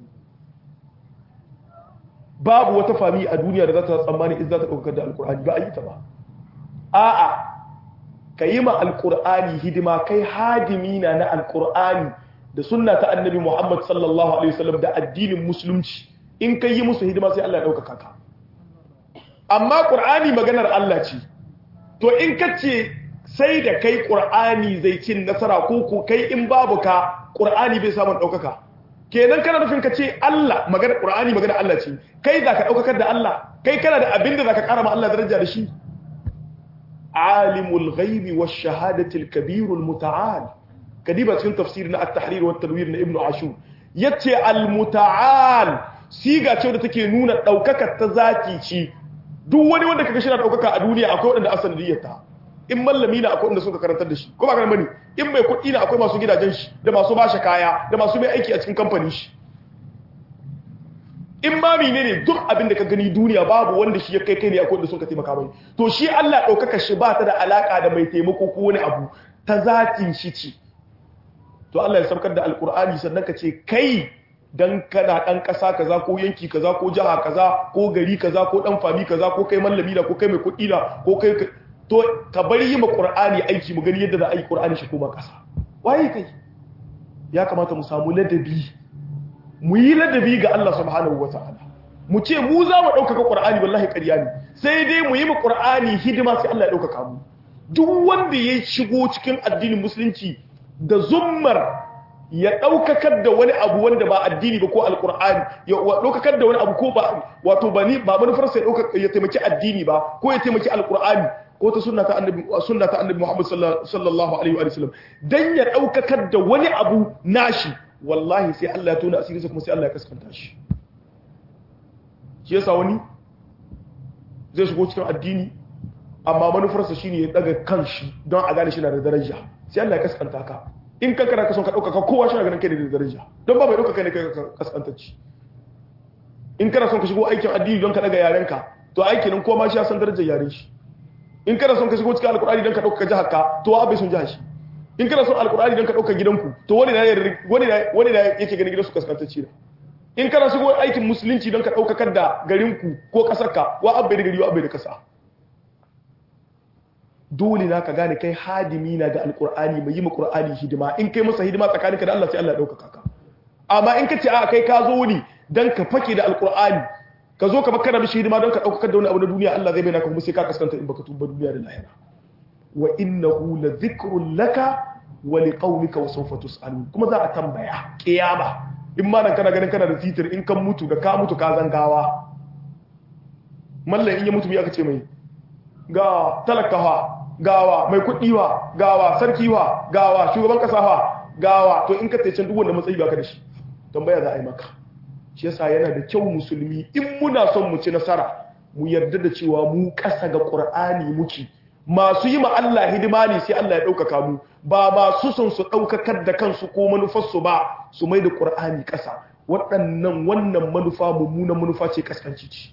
babu wata fami a duniya da za ta tsammani in za ta ɗaukar da alkur'ani ba a yi ta ba a'a ka yi ma alkur'ani hidima kai hadimi na na alkur'ani da sunna ta annabi muhammad sallallahu alaihi wasallam da addinin musulunci in ka yi musu hidima sai allah ya ɗaukaka ka amma ƙur'ani maganar allah ce to in ka ce sai da kai ƙur'ani zai cin nasara ko ko kai in babu ka ƙur'ani bai samun ɗaukaka kenan kana nufin ka ce Allah magana Qur'ani magana Allah ce kai za ka daukakar da Allah kai kana da abin da zaka kara ma Allah daraja da shi alimul ghaibi wash shahadati al kabir al muta'al kadiba cikin tafsir na at-tahrir wa at-tanwir na ibnu ashur yace al muta'al siga ce da take nuna daukakar ta zaki ci duk wani wanda kaga shi na daukaka a duniya akwai wanda asanidiyarta in mallami na akwai wanda suka karantar da shi ko ba bane in mai kuɗi na akwai masu gidajen shi da masu bashi kaya da masu mai aiki a cikin kamfanin shi in ma mene ne duk abin da ka gani duniya babu wanda shi ya kai kai ne akwai wanda suka taimaka mai to shi Allah ɗaukaka shi ba ta da alaka da mai taimako ko wani abu ta zatin shi ce to Allah ya saukar da alkur'ani sannan ka ce kai dan kana dan kasa kaza ko yanki kaza ko jiha kaza ko gari kaza ko dan fami kaza ko kai mallami da ko kai mai kuɗi da ko kai to ka bari yi ma ƙur'ani aiki mu gani yadda za a yi ƙur'ani shi koma ƙasa waye kai ya kamata mu samu ladabi mu yi ladabi ga Allah subhanahu wa ta'ala mu ce mu za mu ɗaukaka ƙur'ani wallahi ƙarya ne sai dai mu yi ma ƙur'ani hidima sai Allah ya ɗaukaka mu duk wanda ya shigo cikin addinin musulunci da zummar ya ɗaukakar da wani abu wanda ba addini ba ko alƙur'ani ya ɗaukakar da wani abu ko ba wato ba ni ba manufarsa ya taimaki addini ba ko ya taimaki alƙur'ani ko ta sunna ta annabi sunna ta annabi Muhammad sallallahu alaihi wa sallam dan ya daukakar da wani abu nashi wallahi sai Allah ya tona asirinsa kuma sai Allah ya kaskanta shi shi yasa wani zai shigo cikin addini amma manufarsa shine ya daga kanshi don a gane shi na da daraja sai Allah ya kaskanta ka in ka kana ka son ka dauka ka kowa shi na ganin kai da daraja don ba mai dauka kai ne kai kaskantacci in kana son ka shigo aikin addini don ka daga yarenka to aiki nan kowa ma shi ya san darajar yaren shi in kana son ka shigo cikin alkur'ani don ka dauka jihar ka to wa bai son jihar shi in kana son alkur'ani don ka dauka gidanku to wani na wani na wani na yake ganin gidansu kaskantacci ne in kana shigo aikin musulunci don ka daukakar da garinku ko kasarka wa abbai da gari wa abbai da kasa dole na ka gane kai hadimi na ga alkur'ani mai yi ma qur'ani hidima in kai masa hidima tsakaninka da Allah sai Allah ya dauka ka amma in ka ce a kai ka zo ne dan ka fake da alkur'ani ka zo ka baka da mishi hidima don ka daukar da wani abu na duniya Allah zai bayyana ka kuma sai ka kaskanta in baka tuba duniya da lahira wa innahu la dhikrun laka wa liqaumika wa sawfa tusalun kuma za a tambaya kiyama in ma nan kana ganin kana da titir in kan mutu da ka mutu ka zangawa mallan in ya mutu me aka ce mai ga talakawa gawa mai kuɗiwa gawa sarkiwa gawa shugaban kasawa gawa to in ka tace duk wanda matsayi baka da shi tambaya za a yi maka shi yasa yana da kyau musulmi in muna son mu ci nasara mu yarda da cewa mu kasa ga qur'ani muke masu yi ma Allah hidima ne sai Allah ya ɗaukaka mu ba masu son su ɗaukakar da kansu ko manufarsu ba su mai da qur'ani ƙasa waɗannan wannan manufa mummunan manufa ce kaskanci ce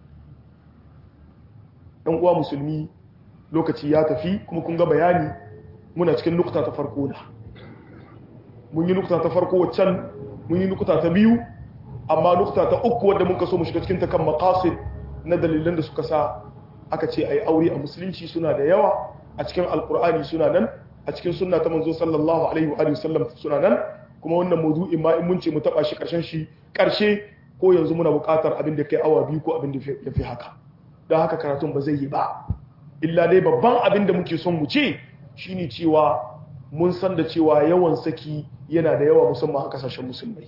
ɗan uwa musulmi lokaci ya tafi kuma kun ga bayani muna cikin nukta ta farko da mun yi nukta ta farko waccan mun yi nukta ta biyu amma nukta ta uku wadda muka so mu shiga cikin ta kan maqasid na dalilan da suka sa aka ce ai aure a musulunci suna da yawa a cikin alqur'ani suna nan a cikin sunna ta manzo sallallahu alaihi wa alihi wasallam suna nan kuma wannan mawdu'in ma in mun ce mu taba shi karshen shi karshe ko yanzu muna buƙatar abin da kai awa biyu ko abin da ya fi haka don haka karatun ba zai yi ba illa dai babban abin da muke son mu ce shine cewa mun san da cewa yawan saki yana da yawa musamman a kasashen musulmai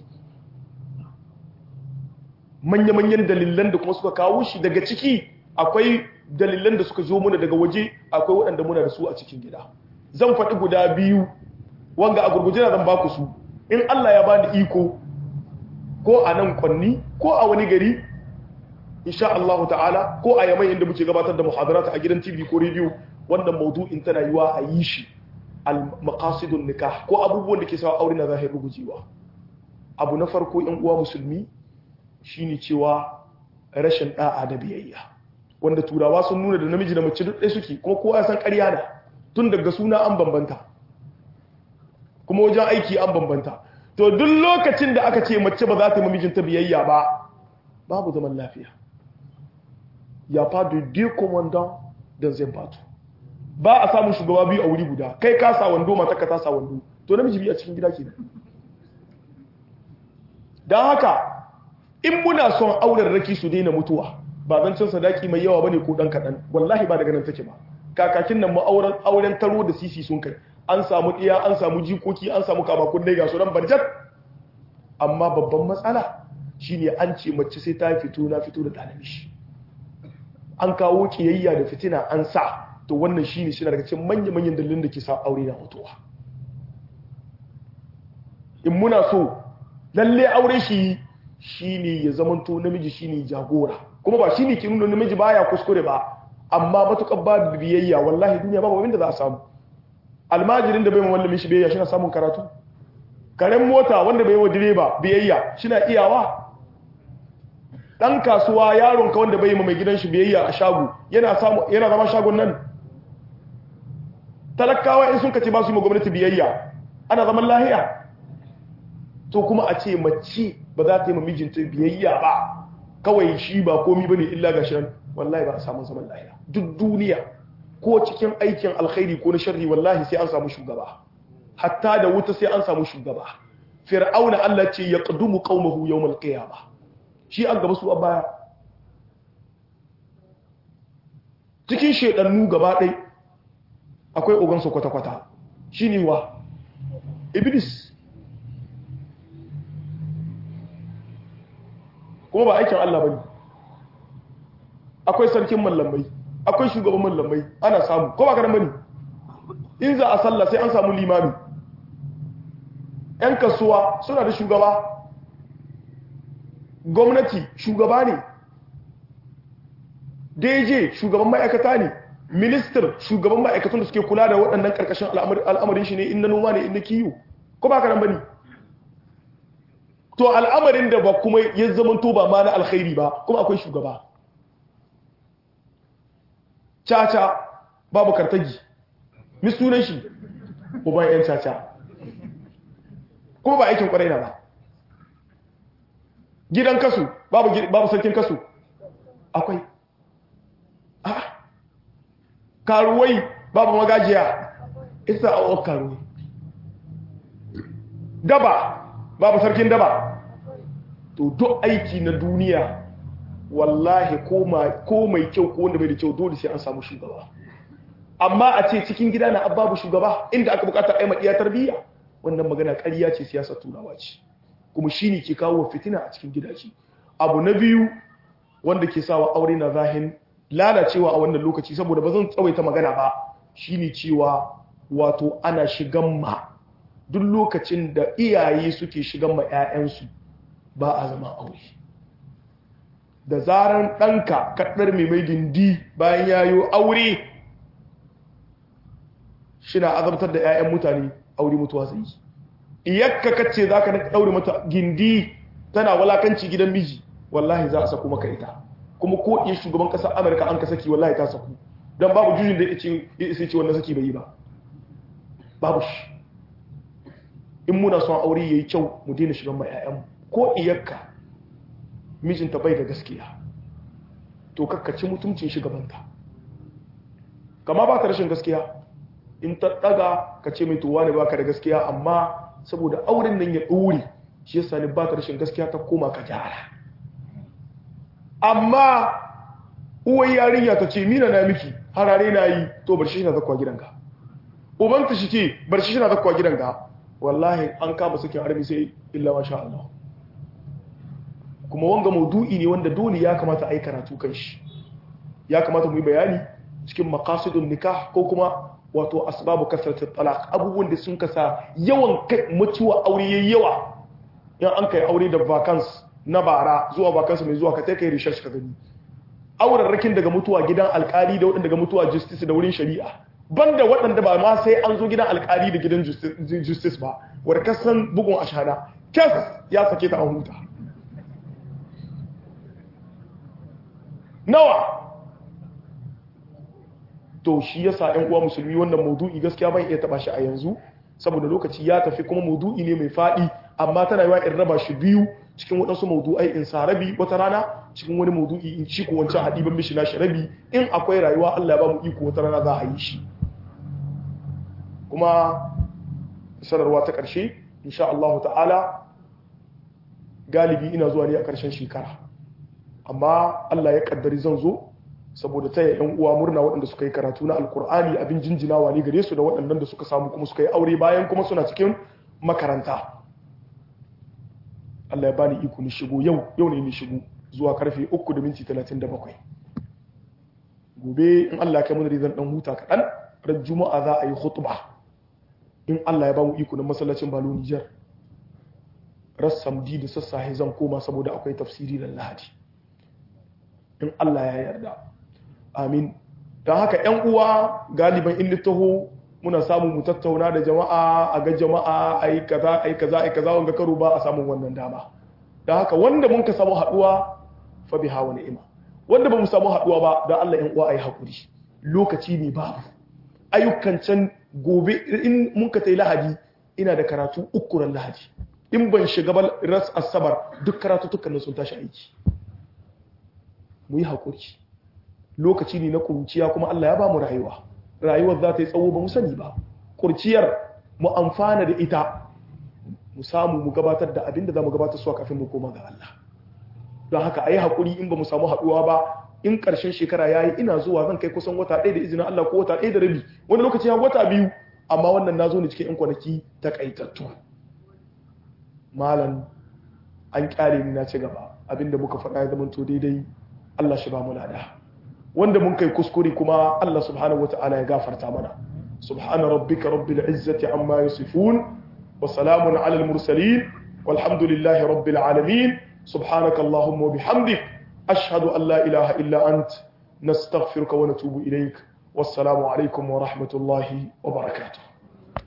manya-manyan dalilan da kuma suka kawo shi daga ciki akwai dalilan da suka zo muna daga waje akwai waɗanda muna da su a cikin gida zan faɗi guda biyu wanga a gurguje na zan baku su in Allah ya bani iko ko a nan kwanni ko a wani gari insha Allah ta'ala ko a yamai inda muke gabatar da muhadarata a gidan TV ko radio wannan maudu'in tana yiwa a yi shi al maqasidun nikah ko abubuwan da ke sawa aure na zahir rugujewa abu na farko yan uwa musulmi shine cewa rashin da'a da biyayya wanda turawa sun nuna da namiji da mace duk ɗaya suke kuma kowa ya san ƙarya na tun daga suna an bambanta kuma wajen aiki an bambanta to duk lokacin da aka ce mace ba za ta yi mijinta biyayya ba babu zaman lafiya ya fa de deux commandants dans un bateau ba a samun shugaba biyu a wuri guda kai ka sa wando mata ka ta sa wando to namiji biyu a cikin gida kenan dan haka in muna son auren raki su daina mutuwa ba zan cin sadaki mai yawa bane ko dan kadan wallahi ba daga nan take ba kakakin nan mu auren auren taro da sisi sun kai an samu diya an samu jikoki an samu kamakun dai ga su ran barjat amma babban matsala shine an ce mace sai ta fito na fito da ɗalibi an kawo kiyayya da fitina an sa to wannan shine shi daga cikin manya-manyan dalilin da ke sa aure na mutuwa in muna so lalle aure shi shine ya zamanto namiji shine jagora kuma ba shine ke nuna namiji baya kuskure ba amma matukar ba biyayya wallahi duniya babu abin da za a samu almajirin da bai ma wallamin shi biyayya shi na samun karatu karen mota wanda bai wa direba biyayya shi na iyawa dan kasuwa yaron ka wanda bai yi mai gidan shi biyayya a shago yana samu yana zama shagon nan talakawa in sun kace ba su yi ma gwamnati biyayya ana zaman lahiya to kuma a ce mace ba za ta yi ma mijinta biyayya ba kawai shi ba komi bane illa ga shan wallahi ba a samu zaman lahiya duk duniya ko cikin aikin alkhairi ko na sharri wallahi sai an samu shugaba hatta da wuta sai an samu shugaba fir'auna Allah ce yaqdumu qaumahu yawmal qiyamah shi an gaba su a baya cikin shedannu gaba ɗai akwai ogansu kwata-kwata shi ne wa iblis kuma ba aikin Allah ba ne akwai sarkin mallamai akwai shugaban mallamai ana samu ko ba karan bane in za a sallah sai an samu limami 'yan kasuwa suna da shugaba gwamnati shugaba ne dj shugaban ma'aikata ne minister shugaban ma'aikatan da suke kula da waɗannan ƙarƙashin al'amarin shi ne in na noma ne in na kiyo ko ba karan bane to al'amarin da ba kuma ya zama to ba ma na alkhairi ba kuma akwai shugaba caca babu kartagi misunan shi uban yan caca kuma ba aikin kwarai na ba gidan kasu babu babu sarkin kasu akwai a karuwai babu magajiya isa a karuwai daba babu sarkin daba to duk aiki na duniya wallahi ko mai kyau ko wanda bai da kyau dole sai an samu shugaba amma a ce cikin gida na babu shugaba inda aka bukata ai maɗiya tarbiyya wannan magana ƙarya ce siyasar turawa ce kuma shine ke kawo fitina a cikin gidaje abu na biyu wanda ke sawa aure na zahin lalacewa a wannan lokaci saboda ba zan tsawaita magana ba shine cewa wato ana shigan ma duk lokacin da iyaye suke shigan ma 'ya'yansu ba a zama aure da zaran ɗanka kaɗar mai mai gindi bayan yayo aure shina azabtar da 'ya'yan mutane aure mutuwa zai yi iyakka kace za ka ɗaure mata gindi tana walakanci gidan miji wallahi za a saku maka ita kuma ko iya shugaban ƙasar amurka an ka saki wallahi ta saku don babu jujin da ya isa ce wannan saki bai yi ba babu shi in muna son aure ya yi kyau mu daina shigan ma 'ya'yanmu ko iyakka mijinta bai da gaskiya to kakkaci mutuncin shugabanta kama ba ta rashin gaskiya in ta daga ka ce mai tuwa ne baka da gaskiya amma saboda auren nan ya ɗore shi yasa ne ba ta rashin gaskiya ta koma ka gyara amma uwar yarinya ta ce mina na miki harare na yi to bar shi na zakwa gidanka ubanta shi ce bar shi na zakwa gidanka wallahi an kama sakin armi sai illa masha Allah kuma wanga maudu'i ne wanda dole ya kamata a yi karatu kan shi ya kamata mu yi bayani cikin maqasidun nikah ko kuma wato asbabu kasratit talaq abubuwan da sun kasa yawan kai mutuwa aure yayi yawa in an kai aure da vacance na bara zuwa vacance mai zuwa ka kai kai research ka gani auren rakin daga mutuwa gidan alkali da wadanda daga mutuwa justice da wurin shari'a banda waɗanda ba ma sai an zo gidan alkali da gidan justice ba wadda kasan bugun ashana kes ya sake ta an huta nawa to shi yasa ɗan uwa musulmi wannan maudu'i gaskiya ban iya taba shi a yanzu saboda lokaci ya tafi kuma maudu'i ne mai faɗi amma tana yawa in raba shi biyu cikin waɗansu maudu'ai in sa rabi wata rana cikin wani maudu'i in ci ko wancan haɗi ban mishi na shi rabi in akwai rayuwa Allah ya ba mu iko wata rana za a yi shi kuma sanarwa ta ƙarshe insha Allah ta'ala galibi ina zuwa ne a ƙarshen shekara amma Allah ya kaddari zan zo saboda taya yan uwa murna waɗanda suka yi karatu na alkur'ani abin jinjinawa ne gare su da waɗannan da suka samu kuma suka yi aure bayan kuma suna cikin makaranta Allah ya bani iko ni shigo yau yau ne ni shigo zuwa karfe 3 da minti 37 gobe in Allah ya kai mun zan dan huta kaɗan ran juma'a za a yi khutba in Allah ya ba mu iko na masallacin Balo Niger rassamdi da sassahe zan koma saboda akwai tafsiri da Lahadi in Allah ya yarda amin don haka ‘yan uwa galiban in taho muna samun mu tattauna da jama'a a ga jama'a a yi kaza a yi kaza a yi kaza wanga karo ba a samun wannan dama don haka wanda mun ka samu haɗuwa fa bi hawa ni'ima wanda ba mu samu haɗuwa ba don Allah ‘yan uwa a yi haƙuri lokaci ne babu ayyukan can gobe in mun ka tai lahadi ina da karatu uku ran lahadi in ban shiga ba ras asabar duk karatu tukkanin sun tashi aiki mu yi haƙuri lokaci ne na kurciya kuma Allah ya ba mu rayuwa rayuwar za ta yi tsawo ba mu sani ba kurciyar mu amfana da ita mu samu mu gabatar da abin da za mu gabatar suwa kafin mu koma ga Allah don haka a yi haƙuri in ba mu samu haɗuwa ba in ƙarshen shekara ya yi ina zuwa zan kai kusan wata ɗaya da izinin Allah ko wata ɗaya da rabi wani lokaci ya wata biyu amma wannan na zo ne cikin 'yan kwanaki takaitattu malam an ƙyale ni na ci gaba abinda muka faɗa ya zama to daidai Allah shi ba mu lada wanda mun kai kuskure kuma Allah subhanahu wata'ala ya gafarta mana subhana rabbika rabbil izzati amma yasifun wa salamun ala al mursalin walhamdulillahi rabbil alamin subhanaka allahumma wa bihamdik ashhadu an la ilaha illa ant nastaghfiruka wa natubu ilaik wassalamu alaikum wa rahmatullahi wa barakatuh